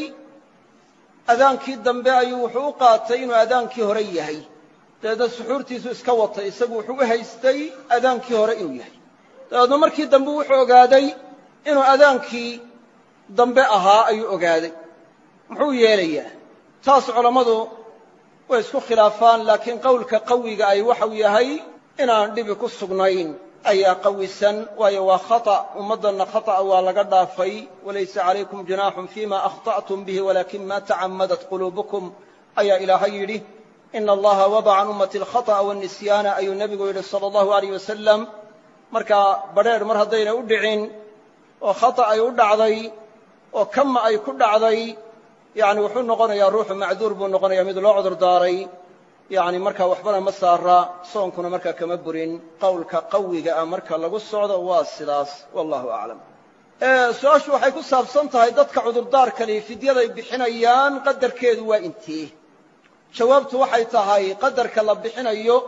adaankii dambe ayuu wuxuu u qaatay inuu adaankii hore yahay dabeedna suxuurtiisu iska watay isagu wuxuu u haystay adaankii hore inuu yahay dabeedna markii dambe wuxuu ogaaday inuu adaankii dambe ahaa ayuu ogaaday muxuu yeelayaa taas culammadu way isku khilaafaan laakiin qowlka qawiga ay waxau yahay inaan dhibi ku sugnayn ayaa qawisan waayo waa khata' ummaddanna khata'a waa laga dhaafay walaysa calaykum junaaxun fima akhta'tum bihi walakin ma tacammadat quluubukum ayaa ilaahay yidhi ina allaha wadaca can ummati alkhata'a wanisyaana ayuu nebigu yidhi sala allahu alayh wasalam markaa badrheer mar haddayna u dhicin oo khata' ay u dhacday oo kama ay ku dhacday yani wuxuu noqonayaa ruuxu macduur buu noqonaya mid loo cudur daaray yani markaa waxbana ma saara soonkuna markaa kama burin qowlka qawiga ah marka lagu socdo waa sidaas wallahu aclam su-aashu waxay ku saabsan tahay dadka cudurdaarkani fidyaday bixinayaan qadarkeedu waa intee jawaabtu waxay tahay qadarka la bixinayo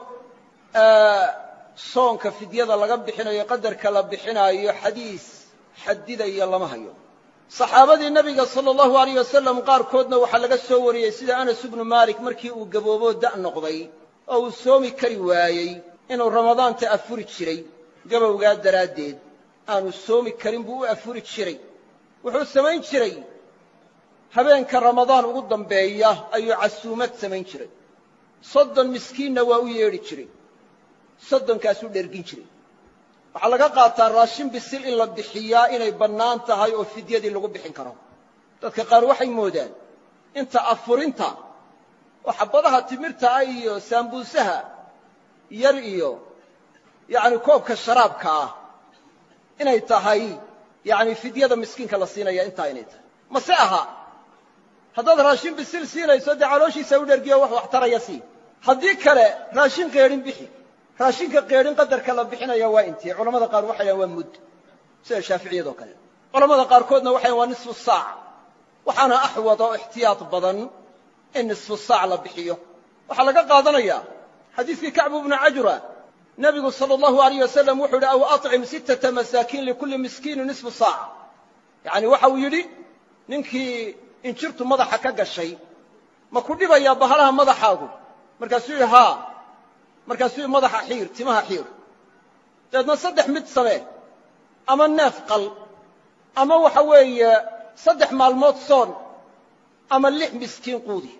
soonka fidyada laga bixinayo qadarka la bixinaayo xadiis xadidaya lama hayo saxaabadii nebiga sala allahu alayh wasalam qaarkoodna waxaa laga soo wariyey sida anas ibnu maalik markii uu gabooboo da' noqday oo uu soomi kari waayey inuu ramadaanta afuri jiray gabowgaa daraaddeed aanu soomi karin buu u afuri jiray wuxuu samayn jiray habeenka ramadaan ugu dambeeya ayuu casuumad samayn jiray soddon miskiinna waa u yeedhi jiray soddonkaasuu dhergin jiray waxaa laga qaataa raashin bisil in la bixiyaa inay bannaan tahay oo fidyadii lagu bixin karo dadka qaar waxay moodaan inta afurinta oo xabadaha timirta ah iyo saambuusaha yar iyo yacni koobka sharaabka ah inay tahay yacni fidyada miskiinka la siinaya intaa inay tahay mase aha haddaad raashin bisil siinayso dee calooshiisa u dhergiyo wax wax taraya sii haddii kale raashin qeedhin bixi raashinka qeedhin qadarka la bixinaya waa intii culamada qaar waxay dhahan waa mudd sida shaaficiyadoo kale culamada qaarkoodna waxay dhahan waa nisfu saac waxaana axwad oo ixtiyaad badan in nisfu saac la bixiyo waxaa laga qaadanayaa xadiiskii kacbu bnu cajura nebigu sala allahu alayh wasalam wuxuu yidhi aw acim sittata masaakiin likulli miskiini nisfu saac yacni waxa uu yidhi ninkii injirtu madaxa ka gashay ma ku dhibayaa bahalaha madaxaagu markaasuu yidhi haa markaasuu yidhi madaxa xiir timaha xiir dabeedna saddex mid samee ama neef qal ama waxa weeye saddex maalmood soon ama lix miskiin quudi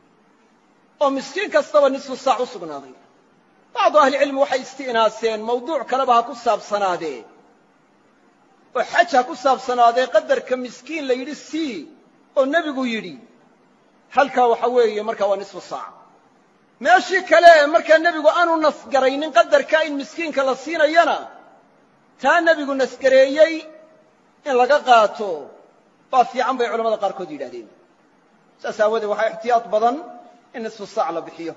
oo miskiin kastaba nisfu saac u sugnaaday bacdu ahlicilmi waxay isti'naaseen mawduuc kaleba ha ku saabsanaadee oo xaj ha ku saabsanaadee qadarka miskiin la yidhi sii oo nebigu yidhi halkaa waxa weeye markaa waa nisfu saac meeshii kale markaa nebigu aanu nasgaraynin qadarka in miskiinka la siinayana taa nebigu nasgareeyey in laga qaato baa fiican bay culamada qaarkood yidhahdeen saas aawadeed waxaa ixtiyaad badan in nisfu saac la bixiyo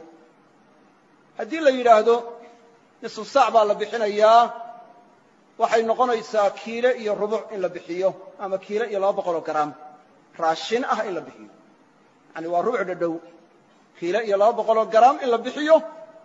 haddii la yidhaahdo nisfu saac baa la bixinayaa waxay noqonaysaa kiile iyo rubuc in la bixiyo ama kiile iyo laba boqoloo garaam raashin ah in la bixiyo yani waa rubuc dhadhow kiile iyo laba boqoloo garaam in la bixiyo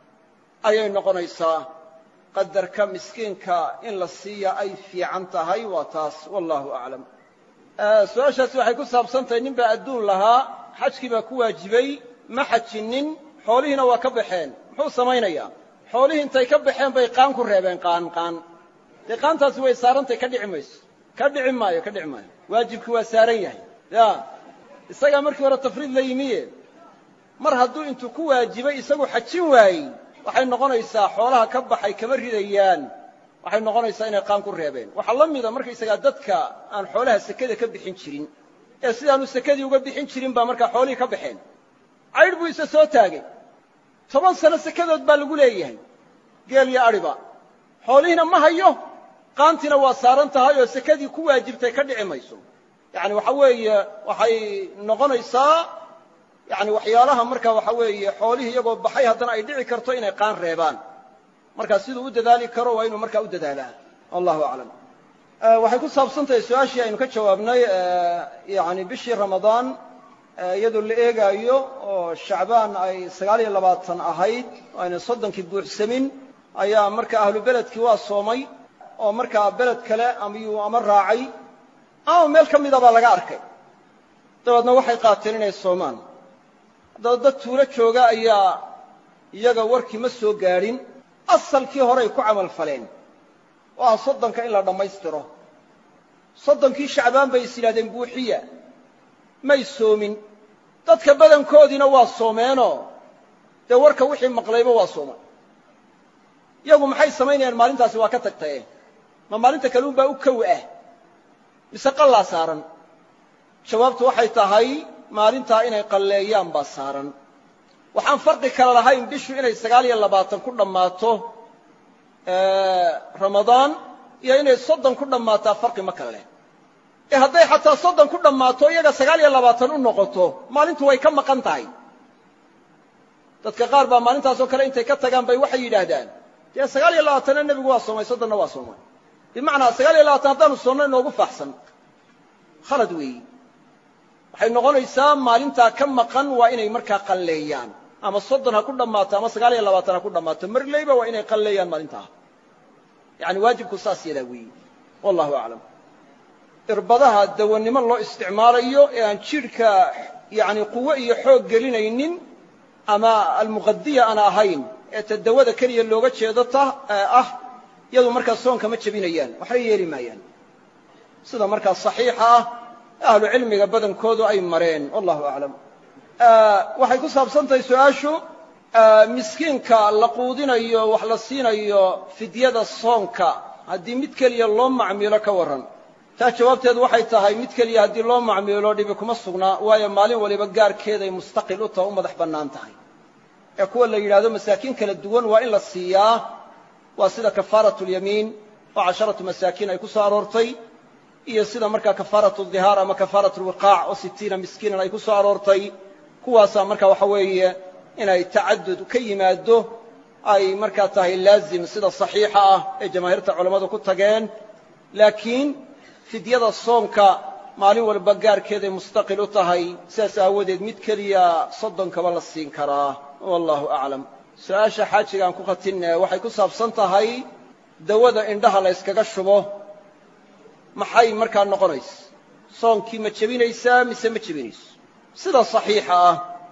ayay noqonaysaa qadarka miskiinka in la siiya ay fiican tahay waa taas wallahu aclam su-aashaasi waxay ku saabsan tahay nin baa adduun lahaa xajkii baa ku waajibay ma xajinin xoolihiina waa ka baxeen muxuu samaynayaa xoolihii intay ka baxeen bay qaan ku reebeen qaan qaan dee qaantaasi way saarantay ka dhici mayso ka dhici maayo ka dhici maayo waajibkii waa saaran yahay ya isagaa markii hore tafriid la yimiye mar hadduu intuu ku waajibay isagu xajin waayey waxay noqonaysaa xoolaha ka baxay kama ridayaan waxay noqonaysaa inay qaan ku reebeen waxaa la mida markaysagaa dadka aan xoolaha sekada ka bixin jirin ee sidaanu sekadii uga bixin jirin baa markaa xoolihii ka baxeen caydh buu isa soo taagay toban sano sekadood baa lagu leeyahay geel iyo adhiba xoolihiina ma hayo qaantiina waa saaran tahay oo sekadii ku waajibtay ka dhici mayso yacani waxa weeye waxay noqonaysaa yani waxyaalaha marka waxa weeye xoolihii iyagoo baxay haddana ay dhici karto inay qaan reebaan markaa siduu u dadaali karo waa inuu markaa u dadaalaa wallahu aclam waxay ku saabsan tahay su-aashii aynu ka jawaabnay yani bishii ramadaan iyadoo la eegaayo oo shacbaan ay sagaal iyo labaatan ahayd oo ayna soddonkii buuxsamin ayaa marka ahlu beledkii waa soomay oo markaa beled kale amyuu ama raacay ama meel ka mida baa laga arkay dabeedna waxay qaateen inay soomaan haddaba dad tuulo jooga ayaa iyaga warkii ma soo gaadhin asalkii horay ku camal faleen oo ah soddonka in la dhammaystiro soddonkii shacbaan bay is yidhahdeen buuxiya may soomin dadka badankoodiina waa soomeenoo dee warka wixii maqlayba waa soomay iyagu maxay samaynayaan maalintaasi waa ka tagtaye ma maalinta kaluun baa u kow ah mise qallaa saaran jawaabtu waxay tahay maalintaa inay qalleeyaan baa saaran waxaan farqi kale lahayn bishu inay sagaal iyo labaatan ku dhammaato ramadaan iyo inay soddon ku dhammaataa farqi ma kale leh ee hadday xataa soddon ku dhammaato iyaga sagaal iyo labaatan u noqoto maalintu way ka maqan tahay dadka qaar baa maalintaasoo kale intay ka tagaan bay waxay yidhaahdaan dee sagaal iyo labaatanna nebigu waa soomay soddonna waa soomay bimacnaa sagaal iyo labaatan haddaanu soonno inoogu faaxsan khalad weeyi waxay noqonaysaa maalintaa ka maqan waa inay markaa qalleeyaan ama soddon ha ku dhammaato ama sagaal iyo labaatan ha ku dhammaato marleyba waa inay qalleeyaan maalintaa yani waajibku saas yadaa weeyi wallahu aclam irbadaha dawannimo loo isticmaalayo ee aan jidhka yani quwo iyo xoog gelinaynin ama almuqadiya aan ahayn ee ta dawada keliya looga jeedo ta ah iyadu markaa soonka ma jebinayaan waxna yeeli maayaan sida markaa saxiixa ah ahlu cilmiga badankoodu ay mareen wallahu aclam waxay ku saabsan tahay su-aashu miskiinka la quudinayo wax la siinayo fidyada soonka haddii mid keliya loo macmiilo ka warran taa jawaabteedu waxay tahay mid keliya haddii loo macmiilo dhibi kuma sugnaa waayo maalin waliba gaarkeeday mustaqil u taha u madax bannaan tahay ee kuwa la yidhahdo masaakiin kala duwan waa in la siiyaa waa sida kafaaratu lyamiin oo casharatu masaakiin ay ku soo aroortay iyo sida markaa kafaaratu dihaar ama kafaaratu lwiqaac oo sitiina miskiinan ay ku soo aroortay kuwaasaa marka waxa weeye inay tacadud ka yimaado ay markaa tahay laazim sida saxiixa ah ee jamaahiirta culammadu ku tageen laakiin fidyada soonka maalin walba gaarkeeday mustaqil u tahay sidaas aawadeed mid keliya soddonkaba la siin karaa wallahu aclam su-aasha xaajigaan ku khatinne waxay ku saabsan tahay dawada indhaha la yskaga shubo maxay markaa noqonaysa soonkii ma jebinaysaa mise ma jebinayso sida saxiixa ah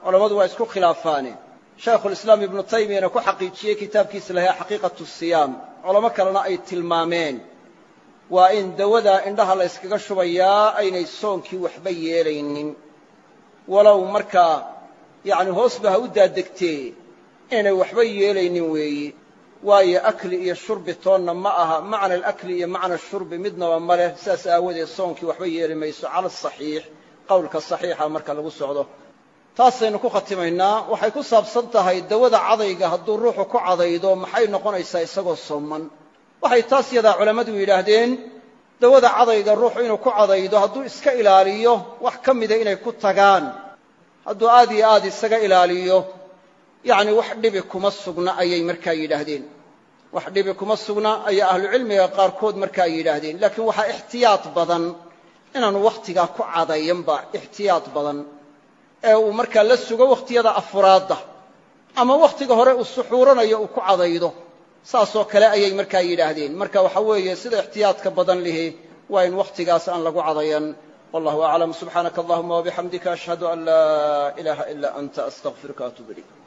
culammadu waa isku khilaafaane shaykhulislaam ibnu taymiyana ku xaqiijiyey kitaabkiisa lahaa xaqiiqatu siyaam culamo kalena ay tilmaameen waa in dawada indhaha la yskaga shubayaa aynay soonkii waxba yeelaynin walow markaa yacni hoosba ha u daadegtee inaynay waxba yeelaynin weeyi waayo akli iyo shurbi toonna ma aha macna alakli iyo macna shurbi midnaba ma leh sidaas aawadeed soonkii waxba yeeli mayso cala asaxiix qowlka saxiixa marka lagu socdo taasaynu ku khatimaynaa waxay ku saabsan tahay dawada cadayga hadduu ruuxu ku cadaydo maxay noqonaysaa isagoo sooman waxay taas yadaa culammadu yidhaahdeen dawada cadayga ruuxu inuu ku cadaydo hadduu iska ilaaliyo wax ka mida inay ku tagaan hadduu aad iyo aad isaga ilaaliyo yacni wax dhibi kuma sugna ayay markaa yidhaahdeen wax dhibi kuma sugna ayaa ahlucilmiga qaarkood markaa yidhaahdeen laakiin waxaa ixtiyaad badan inaanu wakhtigaa ku cadayanba ixtiyaad badan ee uu markaa la sugo wakhtiyada afuraadda ama wakhtiga hore uu suxuuranayo uu ku cadaydo saasoo kale ayay markaa yidhaahdeen marka waxa weeye sida ixtiyaadka badan lihi waa in wakhtigaas aan lagu cadayan wallahu aclam subxaanaka allahuma wabixamdika ashhadu an laa ilaaha ila anta astaqfiruka atuub ilayk